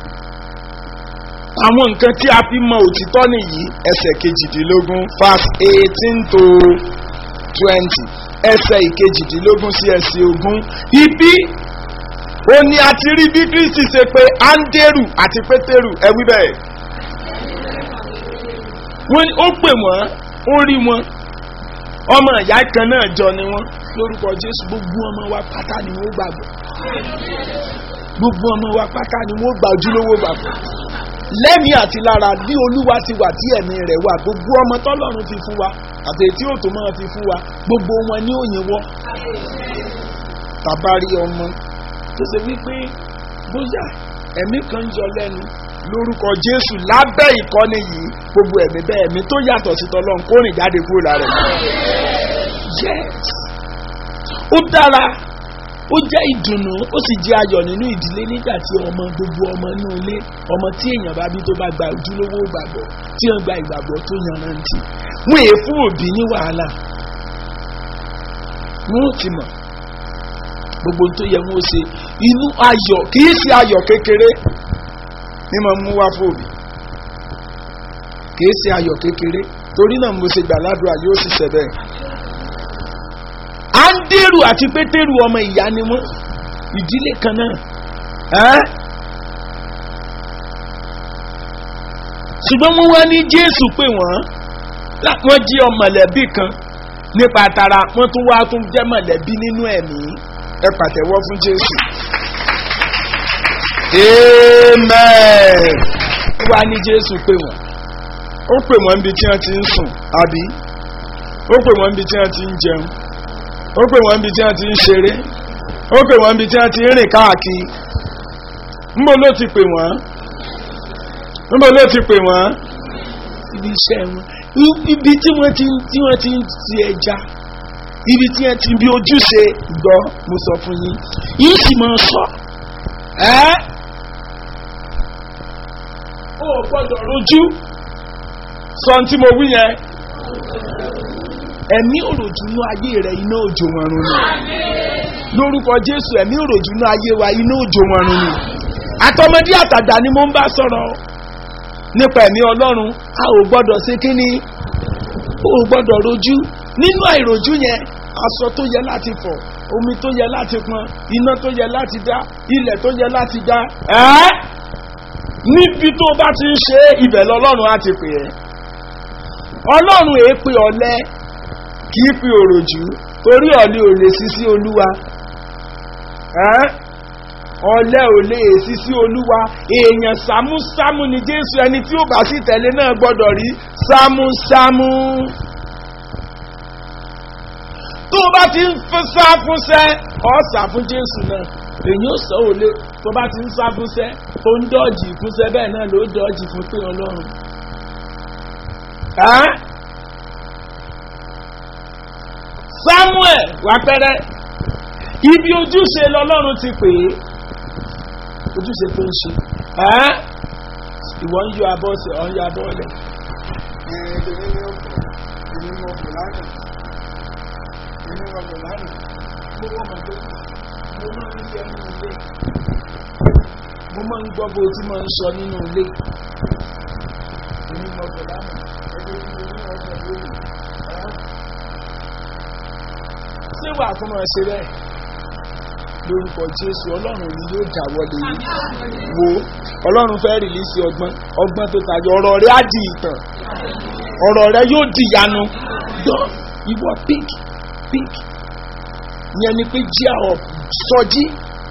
àwọn nǹkan tí a fi mọ òtítọ́ nìyí ẹsẹ̀ kejìdínlógún verse eighteen to twenty ẹsẹ̀ ìkejìdínlógún sí ẹsẹ̀ ogún ibi ó ní a ti rí bí kristi ṣe pé anderu àti pétérù ẹwí bẹ́ẹ̀ wọ́n ó pè wọ́n ó rí wọn ọmọ ìyá kan náà jọ ni wọ́n lórúkọ jésù gbogbo ọmọ wa pátá ni wọ́n gbàgbọ́ gbogbo ọmọ wa pátá ni wọ́n gbà ojúlówó gbàgbọ́ lẹ́mìí àti lára bí olúwa ti wà tí ẹ̀mí rẹ̀ wà gbogbo ọmọ tọ́lọ́run fi fún wa àti ètí òtò máa fi fún wa gbogbo wọn ní òyìnbó tàbá rí ọmọ tó ṣe wípé bóyá ẹ̀mí kan yọ lẹ́nu lórúkọ jésù lábẹ́ ìkọ́ni yìí gbogbo ẹ̀mí bẹ́ẹ̀ ẹ̀mí tó yàtọ̀ sí tọ́lọ́run kó rìn jáde kúrò lára ẹ̀. yes ó dára ó jẹ́ ìdùnnú ó sì jẹ́ ayọ̀ nínú ìdílé nígbà tí ọmọ gbogbo ọmọ inú ilé ọmọ tí èèyàn bá bí tó bá gba ojúlówó ìgbàgbọ́ tí wọ́n gba ìgbàgbọ́ tó yanrantí wọ́n èé fún òbí ní wàhálà wọ́n ò ti mọ̀ gbogbo tó yẹ wọ́n ṣe inú ayọ̀ kìí ṣe ayọ̀ kékeré ní mo mú wá fòbí kìí ṣe ayọ̀ kékeré torí náà mo ṣe gbàládùá yóò sì ṣẹ bẹ́ẹ̀ andéru àti pétérù ọmọ ìyá ni wọn ìdílé kan náà ṣùgbọ́n wọ́n wá ní jésù pé wọ́n wọ́n jí ọmọlẹ́bí kan nípa tara wọ́n tún wá tún jẹ́ mọ̀lẹ́bí nínú ẹ̀mí ẹ pàtẹ́wọ́ fún jésù. amen. wọ́n wá ní jésù pé wọ́n ó pè wọ́n níbi tí wọ́n ti ń sùn àbí ó pè wọ́n níbi tí wọ́n ti ń jẹun ó pè wọ́n bí tí wọ́n ti ń ṣeré ó pè wọ́n bí tí wọ́n ti ń rìn káàkiri ńbọ ló ti pè wọ́n ńbọ ló ti pè wọ́n ibi iṣẹ́ wọn ibi tí wọ́n ti tí wọ́n ti ń ti ẹja ibi tí wọ́n ti bí ojúṣe gbọ́ mo sọ fún yín yín sì máa sọ ẹ́ ó gbọ́dọ̀ rojú sọ tí mo wí yẹn ẹ̀mí òròjú ní ayé rẹ̀ iná òjò wọn run ni lórúkọ jésù ẹ̀mí òròjú ní ayé wa iná òjò wọn run ni àtọmọdé àtàgbà ni mo ń bá sọ̀rọ̀ nípa ẹ̀mí ọlọ́run a ò gbọ́dọ̀ ṣe kíní o ò gbọ́dọ̀ rojú nínú àìrojú yẹn aṣọ tó yẹ láti fọ̀ omi tó yẹ láti pọn iná tó yẹ láti dá ilẹ̀ tó yẹ láti dá ẹ́ níbi tó bá ti ń ṣe ibẹ̀ lọ́lọ́run á ti pè é ọlọ́run èé pe ọ̀lẹ́ kì í fi òròjú torí ọ̀lẹ́ ò lè sí sí olúwa ọ̀lẹ́ ò lè èsì sí olúwa èèyàn sámúsámú ni jésù ẹni tí ó bá sì tẹ̀lé náà gbọ́dọ̀ rí sámúsámú. tó o bá ti ń sá fúnṣẹ́ ọ̀ sá fún jésù náà èyí ò sọ òlé tó bá ti ń sá fúnṣẹ́ tó ń dọ́ọ̀jì fúnṣẹ́ bẹ́ẹ̀ náà ló dọ́ọ̀jì fún pé ọlọ́run. samuel wà pẹ́rẹ́ ibi ojúṣe lọ́lọ́run ti pè é ojúṣe tó ń ṣe ìwọ ń yọ abọ́ sí ọ̀ ń yọ abọ́ lẹ̀. mo máa ń gbọ́ bó tí mo ń sọ nínú ilé. ṣé wàá fún ọ ṣe bẹ́ẹ̀ lórúkọ jésù ọlọ́run ni yóò dáwọ́lé wo ọlọ́run fẹ́ rìlísì ọgbọ́n ọgbọ́n tó tayọ ọ̀rọ̀ rẹ á di ìtàn ọ̀rọ̀ rẹ yóò di ìyanu gbọ́ ìwọ pink pink yẹn ni pé jíà ọ̀ sọjí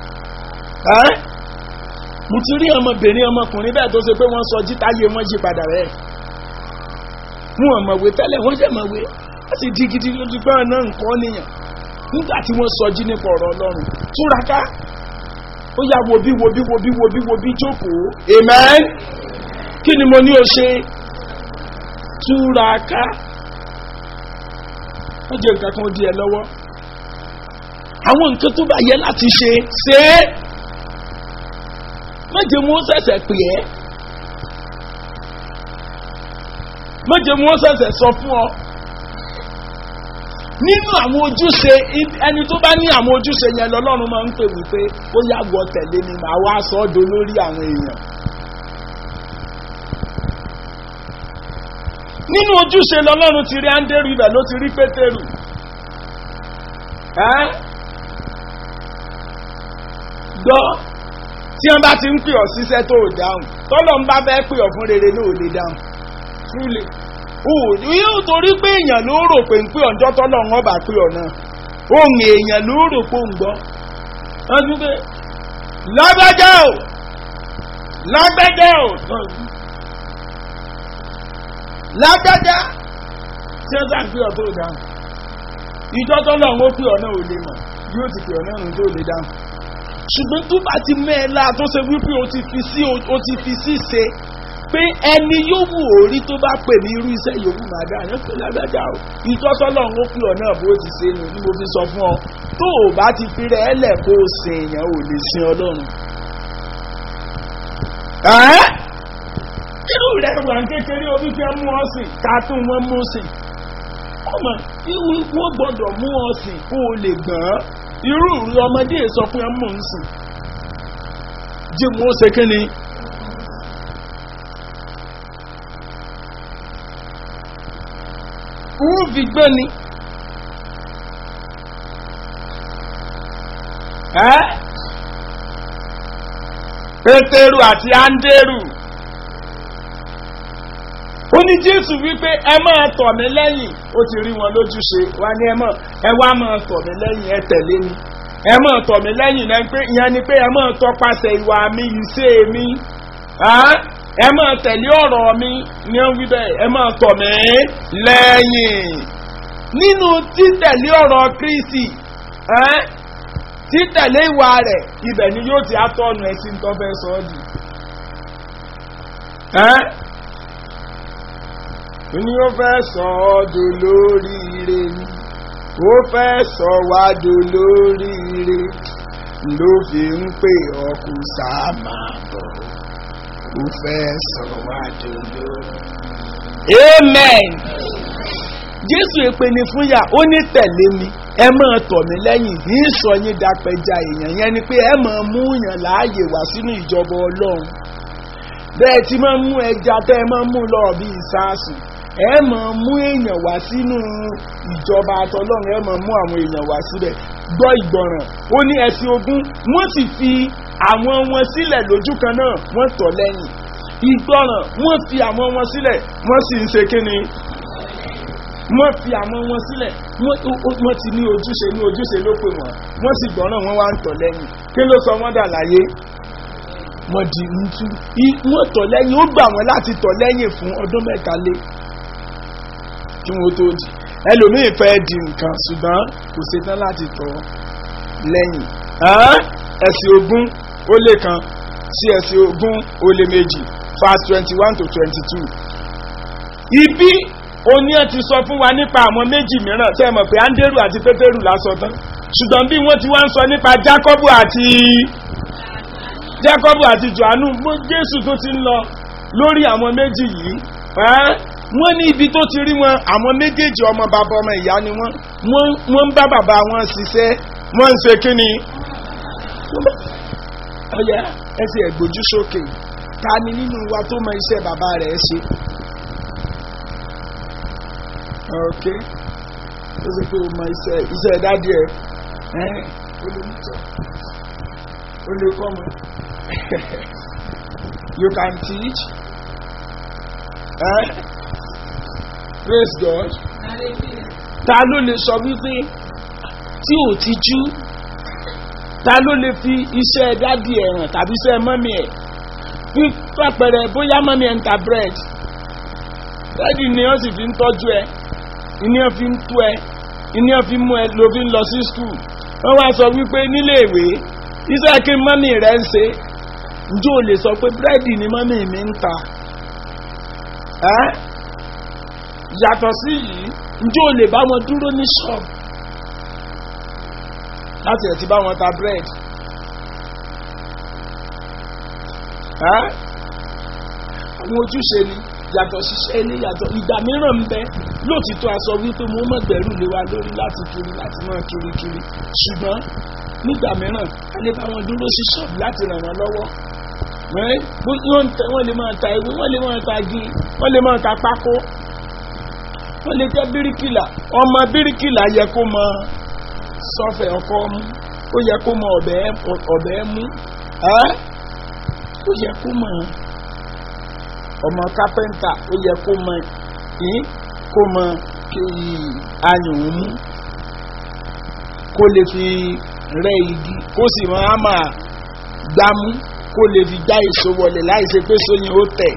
mo ti rí ọmọbìnrin ọmọkùnrin bẹ́ẹ̀ tó ṣe pé wọ́n sọjí táyé wọ́n yí padà rẹ̀ wọn mọ̀wé tẹ́lẹ̀ wọ́n jẹ́ mọ̀wé wọ́n sì di gidi lójú pé ọ̀nà nǹkan nìyàn nígbà tí wọ́n sọjí nípa ọ̀rọ̀ ọlọ́run túraká ó yà wo bí wo bí wo bí wo bí wo bí jókòó amen kí ni mo ní o ṣe túraká wọ́n jẹ́ nǹkan kan di ẹ lọ́wọ́ àwọn nǹkan tó bá yẹ láti ṣe ṣe é méje mú sẹ̀sẹ̀ pè ẹ́ méje mú sẹ̀sẹ̀ sọ fún ọ nínú àwọn ojúṣe ẹni tó bá ní àwọn ojúṣe yẹn lọ́lọ́run máa ń pè wípé ó yàgò tẹ̀lé ni màá wá sọ ọ́ do lórí àwọn èèyàn. nínú ojúṣe lọ́lọ́run ti rí áńdérù ibẹ̀ ló ti rí pétérù. gbọ́ tí wọ́n bá ti ń pè ọ́ síṣẹ́ tó o dáhùn tọ́lọ́ ń bá fẹ́ pè ọ́ fún rere náà ò lè dáhùn. truly yóò torí pé èèyàn ló rò pé ń pè ọ̀njọ́ tọ́lọ̀ wọn bá pè ọ̀ náà ohun èèyàn ló rò pé ń gbọ́ wọ́n tún pé lágbájá o lágbájá o lágbájá tí wọ́n sàn pé ọ̀ tó dáhùn ìjọ tọ́lọ̀ wọn pè ọ̀ náà ò lè mọ̀ yóò ti pè ọ̀ náà nù tó lè dáhùn ṣùgbọ́n tó bá ti mẹ́ẹ̀lá tó ṣe wípé o ti fi sí o ti fi sí ṣe pé ẹni yóò wù orí tó bá pè ní irú iṣẹ́ yòówù máa dá àyàn pé lágbájá o ìtọ́sọ́lọ́ ń pè ọ́ náà bó ti ṣe nù ní mo fi sọ fún ọ tó o bá ti fi rẹ̀ ẹ́lẹ̀ kó o sin èèyàn ò lè sin ọlọ́run. irú rẹ̀ wà ń kékeré omi fẹ́ mú ọ sìn ká tún wọ́n mú sìn ọmọ wọ́n gbọ́dọ̀ mú ọ sìn kó o lè gbọ́n irú ìrù ọmọdé sọ fún ẹ mú un sìn jí mo ṣe kí ni. ń fi gbé ni. pétérù àti áńdérù ó ní jésù wípé ẹ máa tọ̀ mí lẹ́yìn ó ti rí wọn lójúṣe wá ní ẹ mọ̀ ẹ wá máa tọ̀ mí lẹ́yìn ẹ tẹ̀lé mi ẹ máa tọ̀ mí lẹ́yìn náà pé ìyẹn ni pé ẹ máa tọpasẹ̀ ìwà mi ìṣe mi ẹ máa tẹ̀lé ọ̀rọ̀ mi ní ó wí bẹ́ẹ̀ ẹ máa tọ̀ mí lẹ́yìn nínú títẹ̀lé ọ̀rọ̀ kristi títẹ̀lé ìwà rẹ̀ ibẹ̀ ni yóò ti àtọ̀nù ẹ̀ tí ń tọ́ fẹ́ sọ ọ́ di. ní ó fẹ́ sọ ọ́ dolóríire ni ó fẹ́ sọ wá dolóríire ló fi ń pè ọ́ kó sáà máa bọ̀ ó fẹ́ sọ wá dolóríire. amen jésù èpè ní fúnyà ó ní tẹ̀lé mi ẹ máa tọ̀ mí lẹ́yìn ní sọ yín dapẹja èèyàn yẹn ni pé ẹ máa mú yàn láàyè wá sínú ìjọba ọlọ́run bẹ́ẹ̀ tí máa mú ẹja tẹ́ ẹ máa mú lọ bí ìsáàsì ẹ máa mú èèyàn wá sínú ìjọba àtọlọ́run ẹ máa mú àwọn èèyàn wá síbẹ̀ gbọ́ ìgbọràn ó ní ẹ̀sìn ogun wọ́n sì fi àwọn wọn sílẹ̀ lójú kan náà wọ́n tọ̀ lẹ́yìn ìgbọràn wọ́n fi àwọn wọn sílẹ̀ wọ́n sì ń ṣe kíni wọ́n fi àwọn wọn sílẹ̀ wọ́n ó- ó- wọ́n ti ní ojúṣe ní ojúṣe ló pè wọ́n wọ́n sì gbọ́ràn wọ́n wá ń tọ̀ lẹ́yìn kí ló sọ wọ́n dà láyé wọ́n di ntú I- wọ́n tọ̀ lẹ́yìn ó gbà wọ́n láti tọ̀ lẹ́yìn fún ọdún mẹ́ta lé kí wọ́n tó di ẹlòmíì fẹ́ di nǹkan ṣùgbọ́n kò ṣetán láti tọ̀ lẹ́yìn Ẹ́n? ẹ̀sìn ogún ó lé kan sí ẹ̀sìn ogún ó lé méjì verse twenty one to twenty two ibi oní ẹ ti sọ fún wa nípa àwọn méjì mìíràn tẹ́ ẹ mọ̀ pé andrew àti pétérù lásọ tán ṣùgbọ́n bí wọ́n ti wá ń sọ nípa jacob àti jacob àti johannu mo jésù tó ti ń lọ lórí àwọn méjì yìí ẹ́ wọ́n ní ibi tó ti rí wọn àwọn méjèèjì ọmọ bàbá ọmọ ìyá ni wọ́n wọ́n wọ́n ń bá bàbá wọn ṣiṣẹ́ wọ́n ń ṣe kí ni. ọ̀yà ẹsẹ̀ ẹ̀gbójú sókè ta ni nínú wa tó mọ iṣẹ́ bàbá rẹ̀ ṣe. ok ó sì pé o mọ iṣẹ́ iṣẹ́ dádì ẹ̀ ẹ́ ó lè mú tọ́ ó lè kọ́ mọ́ you can teach eh? praise God ta ló lè sọ wípé tí ò ti jú ta ló lè fi iṣẹ́ dádì ẹ̀ hàn tàbí iṣẹ́ mọ́mí ẹ̀ bí pàpẹrẹ bóyá mọ́mí ẹ̀ ń ta bread dádì ni wọ́n sì fi ń tọ́jú ẹ ìní ẹ̀ fi ń tú ẹ ìní ẹ̀ fi mú ẹ ló fi ń lọ sí skul wọ́n wá sọ wípé nílé ìwé iṣẹ́ kí mọ́mí rẹ̀ ń ṣe njó lè sọ pé búrẹ́dì ni mọ́mí mi ń ta ẹ́ yàtọ̀ sí yìí njó lè bá wọn dúró ní ṣọ́ọ̀bù láti ẹ̀ ti bá wọn ta búrẹ́dì ẹ́ àwọn ojúṣe ni yàtọ̀ ṣiṣẹ́ ilé yàtọ̀ ìgbà mìíràn ń bẹ lóòtítọ́ aṣọ wípé mo mọ̀ gbẹ̀rù lé wa lórí láti kiri láti máa kiri kiri ṣùgbọ́n nígbà mìíràn a lè bá wọn dúró sí ṣọ́ọ̀bù láti ràn wọ́n lọ́wọ́ ẹ́ bó wọ́n tẹ wọ́n lè máa ta ewé wọ́n lè máa ta igi wọ́n lè máa ta pákó wọ́n lè jẹ́ bíríkìlà ọmọ bíríkìlà yẹ kó mọ sọ́fẹ̀ ọkọ mú ó yẹ kó mọ ọ̀bẹ mú ẹ́ ó yẹ kó mọ ọmọ kápẹ́ńtà ó yẹ kó mọ yín kó mọ ayùn mú kó lè fi rẹ́ igi kó sì mọ àmà gbámú kó lè fi já èso wọlé láì ṣe pé sóyin ó tẹ̀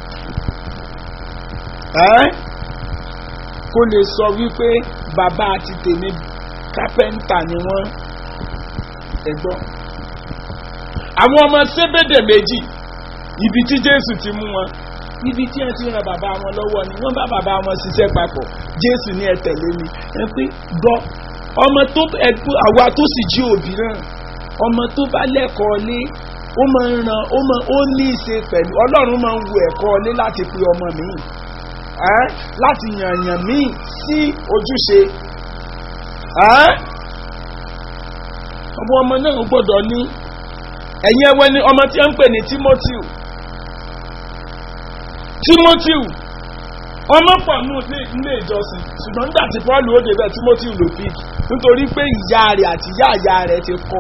ẹ́ kó lè sọ wípé bàbá àti tèmi kápẹ́ńtà ni wọ́n ẹ̀gbọ́n àwọn ọmọ sébédè méjì ibi tí jésù ti mú wọn níbi tí ẹ ti ran bàbá wọn lọ́wọ́ ni wọ́n bá bàbá wọn ṣiṣẹ́ papọ̀ jésù ní ẹ tẹ̀lé mi ẹ pé gbọ́ ọmọ tó ẹgbẹ́ àwa tó sì jí òbí náà ọmọ tó bá lẹ́kọ̀ọ́ lé ó máa ń ran ó máa ó ní í ṣe pẹ̀lú ọlọ́run máa ń wo ẹ̀kọ́ lé láti pe ọmọ mi ẹ́ láti yànyàn mí sí ojúṣe ẹ́ ọmọ ọmọ náà gbọ́dọ̀ ní ẹ̀yin ẹwẹ́ ni ọmọ tí wọ́n ń pè ní timothy timothy ọmọ pọ̀ ní ilé ìjọsìn ṣùgbọ́n nígbà tí paul ó débẹ̀ timothy ló pick nítorí pé ìyá rẹ̀ àti ìyá ìyá rẹ̀ ti kọ́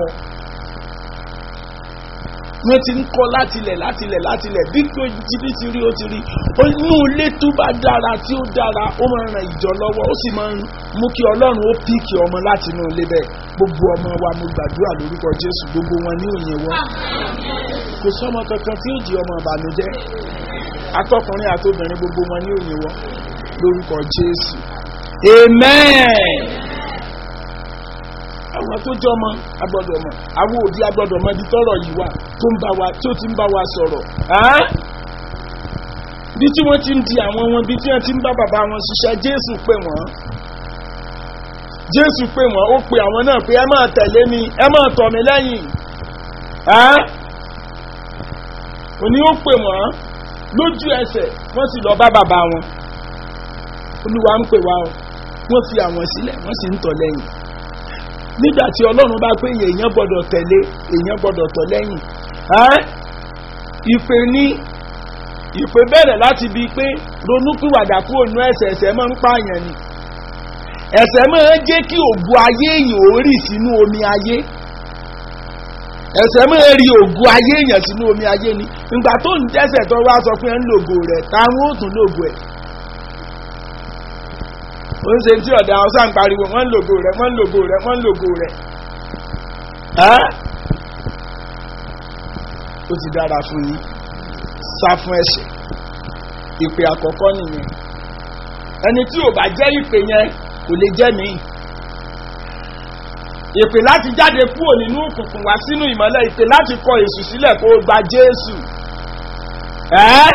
wọ́n ti ń kọ́ látilẹ̀ látilẹ̀ látilẹ̀ bí jíjí ti rí ó ti rí inú ilé tó bá dára tí ó dára ó máa ń ran ìjọ lọ́wọ́ ó sì máa ń mú kí ọlọ́run ó píìkì ọmọ láti inú ilé bẹ́ẹ̀ gbogbo ọmọ wa mo gbàdúrà lórúkọ jésù gbogbo wọn ní òye wọn kò sọmọ kankan tí ó jí ọmọ ìbànújẹ́ atọkùnrin àtobìnrin gbogbo wọn ní òye wọn lórúkọ jésù amen àwọn tó jọ mọ agbọdọ mọ àwọn òbí agbọdọ mọ ibi tọrọ yìí wà tó ń bá wa tó ti ń bá wa sọrọ bí tí wọn ti ń di àwọn wọn bí tí wọn ti ń bá bàbá wọn ṣiṣẹ jésù pè wọn jésù pè wọn ó pe àwọn náà pé ẹ máa tẹ̀lé mi ẹ máa tọ̀ mí lẹ́yìn òní ó pè wọn lójú ẹsẹ̀ wọ́n sì lọ bá bàbá wọn olúwa ń pè wá o wọ́n fi àwọn sílẹ̀ wọ́n sì ń tọ̀ lẹ́yìn nígbà tí ọlọ́run bá pé èèyàn gbọ́dọ̀ tẹ̀lé èèyàn gbọ́dọ̀ tọ̀ lẹ́yìn ìpè ní ìpè bẹ̀rẹ̀ láti bi pé ronúpìwàdà kúrò nú ẹsẹ̀ ẹsẹ̀ máa ń pààyàn ni ẹsẹ̀ máa ń jẹ́ kí ògùn ayé èèyàn ó rì sínú omi ayé ẹsẹ̀ máa rí ògùn ayé èèyàn sínú omi ayé ni ìgbà tó ń dẹ́sẹ̀ tó wá sọ pé ń lògò rẹ̀ táwọn ò tún lògò ẹ̀ ó ń ṣe tí ọ̀dà ọ̀sán ń pariwo wọ́n ń lògo rẹ̀ wọ́n ń lògo rẹ̀ wọ́n ń lògo rẹ̀ ẹ́ ó ti dára fún yín sá fún ẹ̀ṣẹ̀ ìpè àkọ́kọ́ nìyẹn ẹni tí ò bá jẹ́ ìpè yẹn kò lè jẹ́ mi ìpè láti jáde kúrò nínú òkùnkùn wá sínú ìmọ́lẹ̀ ìpè láti kọ èṣù sílẹ̀ kó o gba jésù ẹ́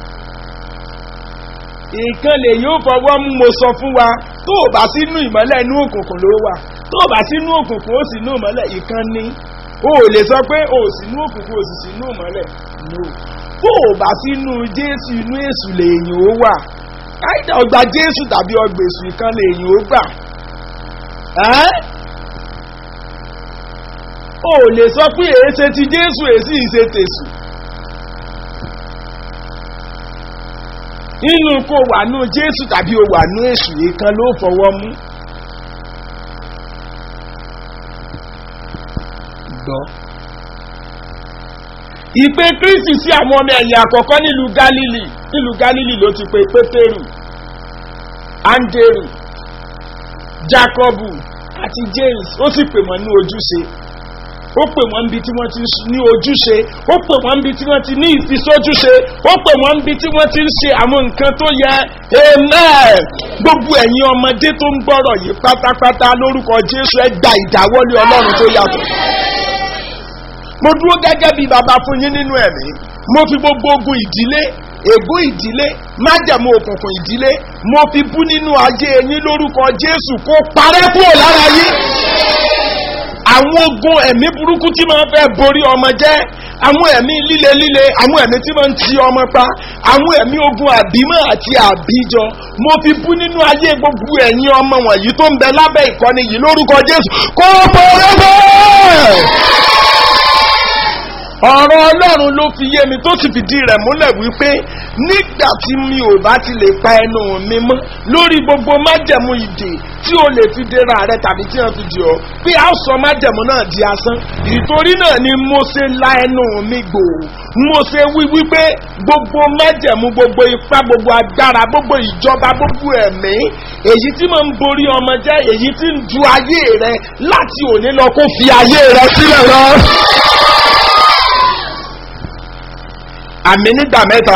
ìkan lè yóò fọwọ́ mú mo sọ fún wa tó o bá sínú ìmọ́lẹ̀ inú òkùnkùn ló wà tó o bá sínú òkùnkùn ó sì inú ìmọ́lẹ̀ ìkan ní o ò lè sọ pé o ò sínú òkùnkùn o sì sínú ìmọ́lẹ̀ no tó o bá sínú jésù inú èṣù lèèyàn ó wà káyidà ọgbà jésù tàbí ọgbà èṣù ìkan lèèyàn ó gbà ẹ́ o ò lè sọ pé èéṣe ti jésù èsì ìṣe tèṣù inú kó wà nú jésù tàbí o wà nú èṣù ìkan ló fọwọ́ mú. gbọ́. ìpè kristi sí àwọn ọmọ ẹ̀yìn àkọ́kọ́ nílùú galili nílùú galili ló ti pe pétérù andrew jacobu àti james ó sì pè wọ́n ní ojúṣe ó pè wọ́n níbi tí wọ́n ti ní ojúṣe ó pè wọ́n níbi tí wọ́n ti ní ìfisójúṣe ó pè wọ́n níbi tí wọ́n ti ń ṣe àwọn nǹkan tó yẹ amen gbogbo ẹ̀yin ọmọdé tó ń gbọ́rọ̀ yìí pátápátá lórúkọ jésù ẹ gba ìdáwọ́lé ọlọ́run tó yàtọ̀ mo dúró gẹ́gẹ́ bí baba fún yín nínú ẹ̀mí mo fi gbogbo ogun ìdílé ègún ìdílé májẹ̀mú òkùnkùn ìdílé mo fi bú nínú ayé yín lórúkọ jésù kó parẹ́ kúrò lára yín àwọn ogun ẹ̀mí burúkú tí máa fẹ́ borí ọmọ jẹ́ àwọn ẹ̀mí líle líle àwọn ẹ̀mí tí máa ń ti ọmọ pa àwọn ẹ̀mí ogun àbímọ àti àbíjọ mo fi bú nínú ayé gbogbo ẹ̀yin ọmọ wọ̀nyí tó ń bẹ lábẹ́ ìkọ́ni yìí lórúkọ jésù kó bọ̀rẹ́ bẹ́ẹ̀ ọ̀rọ̀ ọlọ́run ló fi yé mi tó sì fìdí rẹ̀ múlẹ̀ wípé nígbà tí mi ò bá ti lè pa ẹnu mi mọ́ lórí gbogbo májẹ̀mú ìdè tí o lè fi dera rẹ tàbí tí wọ́n fi dì ọ́ pé a sọ májẹ̀mú náà di asán ìtorí náà ni mo ṣe la ẹnu mi gbò mo ṣe wí wípé gbogbo májẹ̀mú gbogbo ipá gbogbo agbára gbogbo ìjọba gbogbo ẹ̀mí èyí tí mo ń borí ọmọ jẹ́ èyí tí ń du ayé rẹ láti òní lọ kó fi ayé rẹ sílẹ̀ lọ. àmì nígbà mẹ́ta.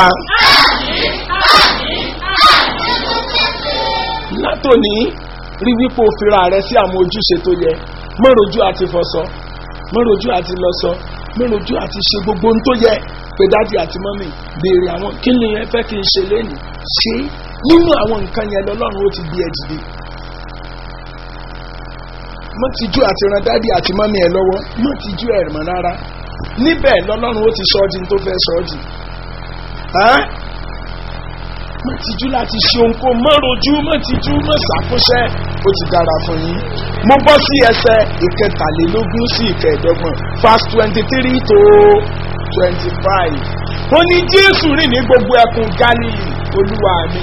látòní rí wípé o fira rẹ sí àwọn ojúṣe tó yẹ mọ́rojú àti fọṣọ mọ́rojú àti lọ́sọ mọ́rojú àti ṣe gbogbo ohun tó yẹ pé dájú àti mọ́mì béèrè àwọn kí ni ẹ fẹ́ kí n ṣe lẹ́nu ṣé nínú àwọn nǹkan yẹn lọ́lọ́run ó ti gbé ẹ dìde mọ́ ti jú àti ran dádì àti mọ́mì ẹ lọ́wọ́ mọ́ ti jú ẹ̀ mọ́ rárá níbẹ̀ lọ́lọ́run ó ti sọ ọ́ di tó fẹ́ sọ ọ́ di má tijú láti ṣe ohunkó má rojú má tijú má ṣàkóṣẹ́ ó ti dára fún yín mo bọ́ sí ẹsẹ̀ ìkẹtàlélógún sí ìkẹẹ̀dọ́gbọ̀n verse twenty three to twenty five ó ní jésù rìn ní gbogbo ẹkùn galilee olúwa mi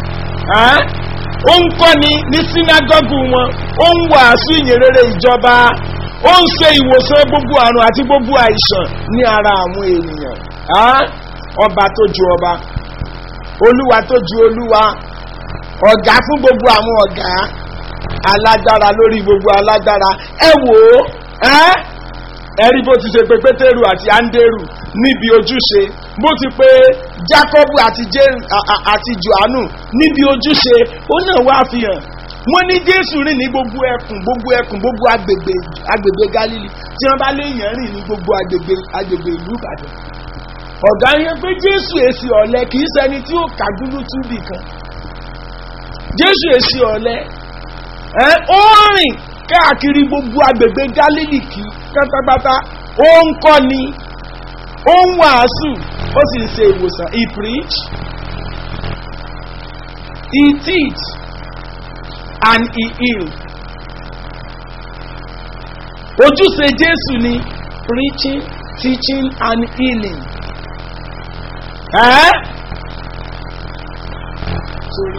ó ń kọ́ni ní sínágọ́gù wọn ó ń wàásù ìyìnrere ìjọba ó ń ṣe ìwòsàn gbogbo àrùn àti gbogbo àìsàn ní ara àwọn ènìyàn ọba tó ju ọba olúwa tó ju olúwa ọ̀gá fún gbogbo àwọn ọ̀gá alágbára lórí gbogbo alágbára ẹ wò ó ẹ rí bó ti ṣe pé pétérù àti áńdérù níbi ojúṣe bó ti pé jákọ́bù àti johannu níbi ojúṣe ó náà wá fi hàn wọ́n ní jésù rìn ní gbogbo ẹkùn gbogbo ẹkùn gbogbo agbègbè agbègbè galili tí wọ́n bá léèyàn rìn ní gbogbo agbègbè agbègbè ìlú ìbàdàn ọ̀gá yẹn pé jésù èsì ọ̀lẹ́ kì í sẹni tí ó kàdúrú túbì kan jésù èsì ọ̀lẹ́ ẹ ó rìn káàkiri gbogbo agbègbè galili kì pátápátá ó ń kọ́ ni ó ń wàásù ó sì ń ṣe ìwòsàn he preach he teach and he heal ojúṣe jésù ni preaching teaching and healing ẹ́ torí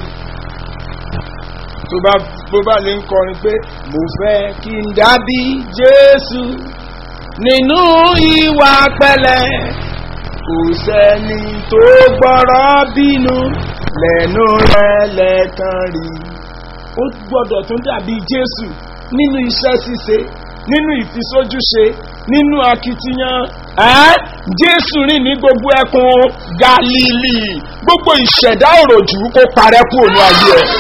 tó bá bó bá lè ń kọrin pé mo fẹ́ kí n dábí jésù nínú ìwà pẹ̀lẹ́ kò sẹ́ni tó gbọ́rọ̀ bínú lẹ́nu rẹ̀ lẹ́ẹ̀kan rí ó gbọ́dọ̀ tún dàbí jésù nínú iṣẹ́ ṣíṣe nínú ìfisójúṣe nínú akitiyan ẹ́ jésù rìn ní gbogbo ẹkùn galili gbogbo ìṣẹ̀dá òròjú kó parẹ́ kú òun ayé ẹ̀.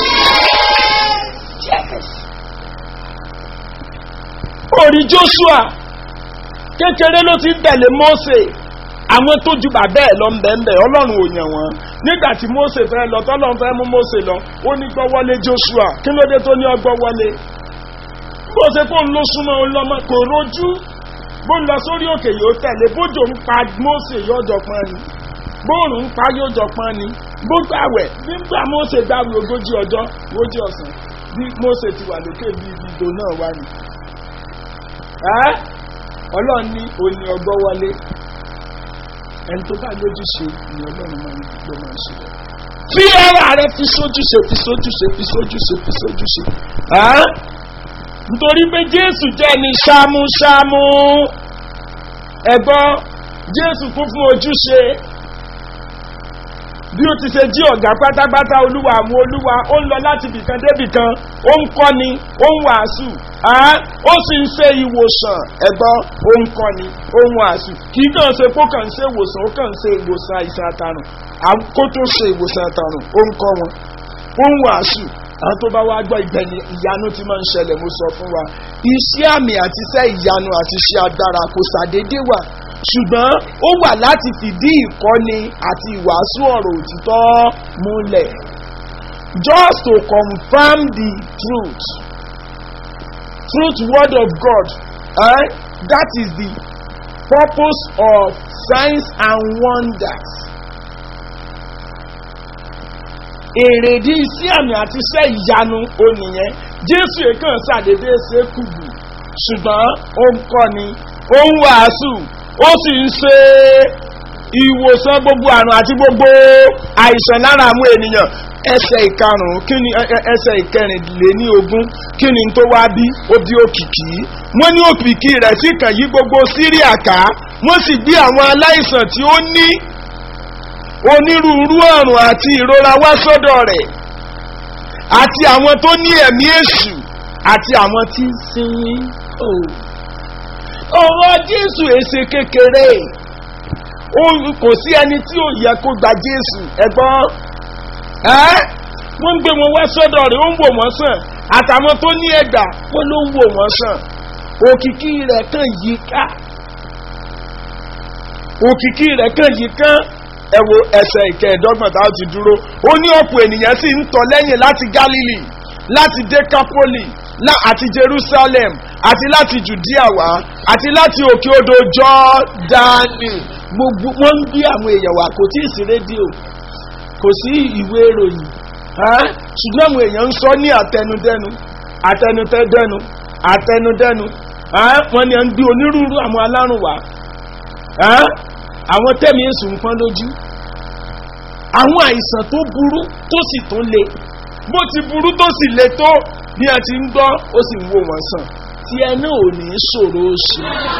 orí joshua kékeré ló ti ń tẹ̀lé mose àwọn tó ju bàbá ẹ̀ lọ ń bẹ̀ ń bẹ̀ ọlọ́run ò yàn wọ́n nígbà tí mose fẹ́ lọ tọ́lọ́run fẹ́ mú mose lọ ó ní gbọ́wọ́lé joshua kí ló dé tó ní ọgbọ́wọ́lé bó ṣe fóun ló súnmọ́ òun lọ́mọ kò rojú bó ń lọ sórí òkè yóò tẹ̀lé bójò ń pa mose yóò jọ pọ́n ni bóòrùn ń pa yóò jọ pọ́n ni bó gbàwẹ̀ nígbà mose gbàwẹ̀ ogójì ọjọ́ ogójì ọ̀sán bí mose ti wà lókè bí ìdìbò náà wà ní. ẹ́ ọlọ́run ní òní ọgbọ́ wọlé ẹni tó bá lójú ṣe ni ọlọ́run máa ń ló máa ń ṣe lọ. fi ara rẹ fi sójú ṣe fi sójú ṣe fi sójú ṣe fi sójú ṣe. ẹ́ nítorí pé jésù jẹ́ ní ṣámúṣámú ẹ̀gbọ́n jésù kún fún ojúṣe bí ó ti ṣe jí ọ̀gá pátápátá olúwa àwọn olúwa ó ń lọ láti bìkan débìkan ó ń kọ́ni ó ń wàásù ó sì ń ṣe ìwòsàn ẹ̀gbọ́n ó ń kọ́ni ó ń wàásù kì í kàn ṣe kó kàn ń ṣe ìwòsàn ó kàn ń ṣe ìwòsàn àìsàn àtàrùn kó tó ṣe ìwòsàn àtàrùn ó ń kọ́ wọn ó ń wàásù àwọn tó bá wá gbọ́ ìgbẹ́ni ìyanu ti máa ń ṣẹlẹ̀ mo sọ fún wa iṣẹ́ àmì àti iṣẹ́ ìyanu àti iṣẹ́ agbára kò ṣàdédé wà ṣùgbọ́n ó wà láti fìdí ìkọ́ni àti ìwàásù ọ̀rọ̀ òtítọ́ múlẹ̀ just to confirm the truth truth word of God eh? that is the purpose of signs and wonders. èrèdí iṣẹ́ àmì àti iṣẹ́ ìyanu onìyẹn jésù èkán ṣàdédé ṣe kùbù ṣùgbọ́n ó ń kọ́ni ó ń wàásù ó sì ń ṣe ìwòsàn gbogbo àrùn àti gbogbo àìsàn lára àwọn ènìyàn ẹsẹ̀ ìkarùn-ún kí ni ẹsẹ̀ ìkẹrìnléní ogún kí ni tó wá bí ó bí òkìkí wọ́n ní òkìkí rẹ̀ sì kàn yí gbogbo síríà ká wọ́n sì gbé àwọn aláìsàn tí ó ní onírúurú ọ̀rùn àti ìrora wá sọ́dọ̀ rẹ̀ àti àwọn tó ní ẹ̀mí èṣù àti àwọn tí ń sinmi ọ̀rọ̀ jésù èsè kékeré kò sí ẹni tí ò yẹ kó gba jésù ẹ̀gbọ́n wọ́n ń gbé wọn wá sọ́dọ̀ rẹ̀ ó ń wò wọ́n sàn àtàwọn tó ní ẹ̀gbà wọ́n ló ń wò wọ́n sàn òkìkí rẹ̀ kàn yí ká òkìkí rẹ̀ kàn yí kán ẹ wo ẹsẹ̀ ìkẹẹ̀dọ́gbọ̀n tá a ti dúró ó ní ọ̀pọ̀ ènìyàn sì ń tọ̀ lẹ́yìn láti galilee láti decapoli àti jerusalem àti láti judea wá àti láti òkè odò jọ́dánì gbogbo wọ́n ń gbé àwọn èèyàn wá kò tí ì sí rédíò kò sí ìwé ìròyìn ṣùgbọ́n àwọn èèyàn ń sọ ní àtẹnudẹ́nu àtẹnudẹ́nu àtẹnudẹ́nu wọ́n ní à ń gbé onírúurú àwọn alárùn wá àwọn tẹ́mi èsù ń pọ́n lójú àwọn àìsàn tó burú tó sì tó le bó ti burú tó sì le tó bí a ti ń gbọ́ ó sì ń wò wọ́n sàn tí ẹ náà ò ní ṣòro ṣe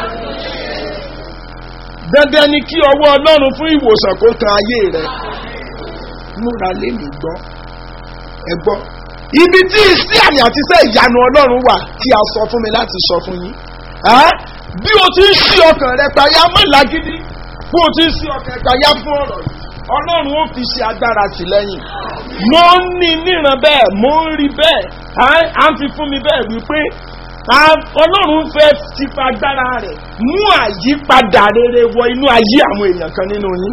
dandan ni kí ọwọ́ ọlọ́run fún ìwòsàn kó kan ayé rẹ múra lémi gbọ́ ẹ gbọ́ ibi tí ìsí àmì àti iṣẹ́ ìyanu ọlọ́run wà tí a sọ fún mi láti sọ fún yín bí o ti ń ṣí ọkàn rẹ payá mọ́ lágídí bí o ti ń ṣí ọkàn rẹ payá fún ọ̀rọ̀ yìí ọlọ́run ó fi ṣe agbára tìlẹ́yìn mo ń ní níran bẹ́ẹ̀ mo ń rí bẹ́ẹ̀ à ń fi fún mi bẹ́ẹ̀ wípé ọlọ́run fẹ́ tipa agbára rẹ̀ mú àyípadà rere wọ inú ayé àwọn èèyàn kan nínú yín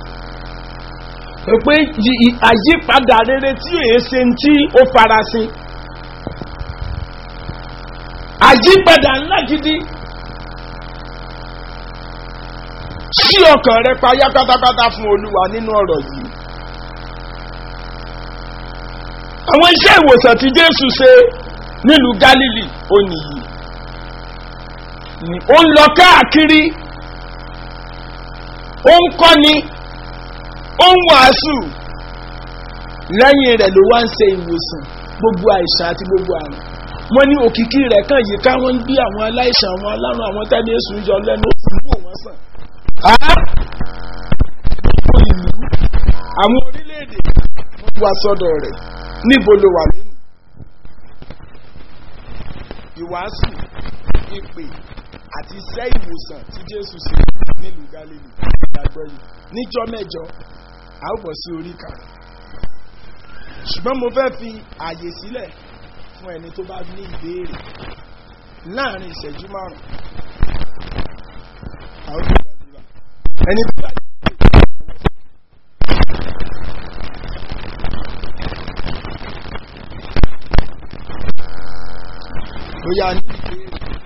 pé àyípadà rere tí èé ṣe ń tí ó farasin àyípadà ńlá gidi sí ọkàn rẹ payá pátápátá fún olúwa nínú ọ̀rọ̀ yìí. àwọn iṣẹ́ ìwòsàn tí jésù ṣe nílùú galilee ó nìyí ó ń lọ káàkiri ó ń kọ́ni ó ń wàásù lẹ́yìn rẹ̀ ló wá ń ṣe ìwòsàn gbogbo àìsàn àti gbogbo àrùn wọ́n ní òkìkí rẹ̀ kàn yìí ká wọ́n ń bí àwọn aláìsàn àwọn alárùn àwọn tẹ́lẹ̀ èsù ń yọ lẹ́nu ó sì ń wò wọ́n sàn ìlú àwọn orílẹ̀-èdè wọ́n wá sọ́dọ̀ rẹ̀ níbo ló wà nínú ìwàásù ìpè àti iṣẹ́ ìwòsàn tí jésù ṣe nílùú galilei ìgbàgbọ́ yìí níjọ́ mẹ́jọ a ó bọ̀ sí orí kan ṣùgbọ́n mo fẹ́ fi àyè sílẹ̀ fún ẹni tó bá ní ìbéèrè láàrin ìṣẹ́jú márùn-ún a ó sì gbàdúrà ẹni tó bá ní ìbéèrè bóyá ní ìbéèrè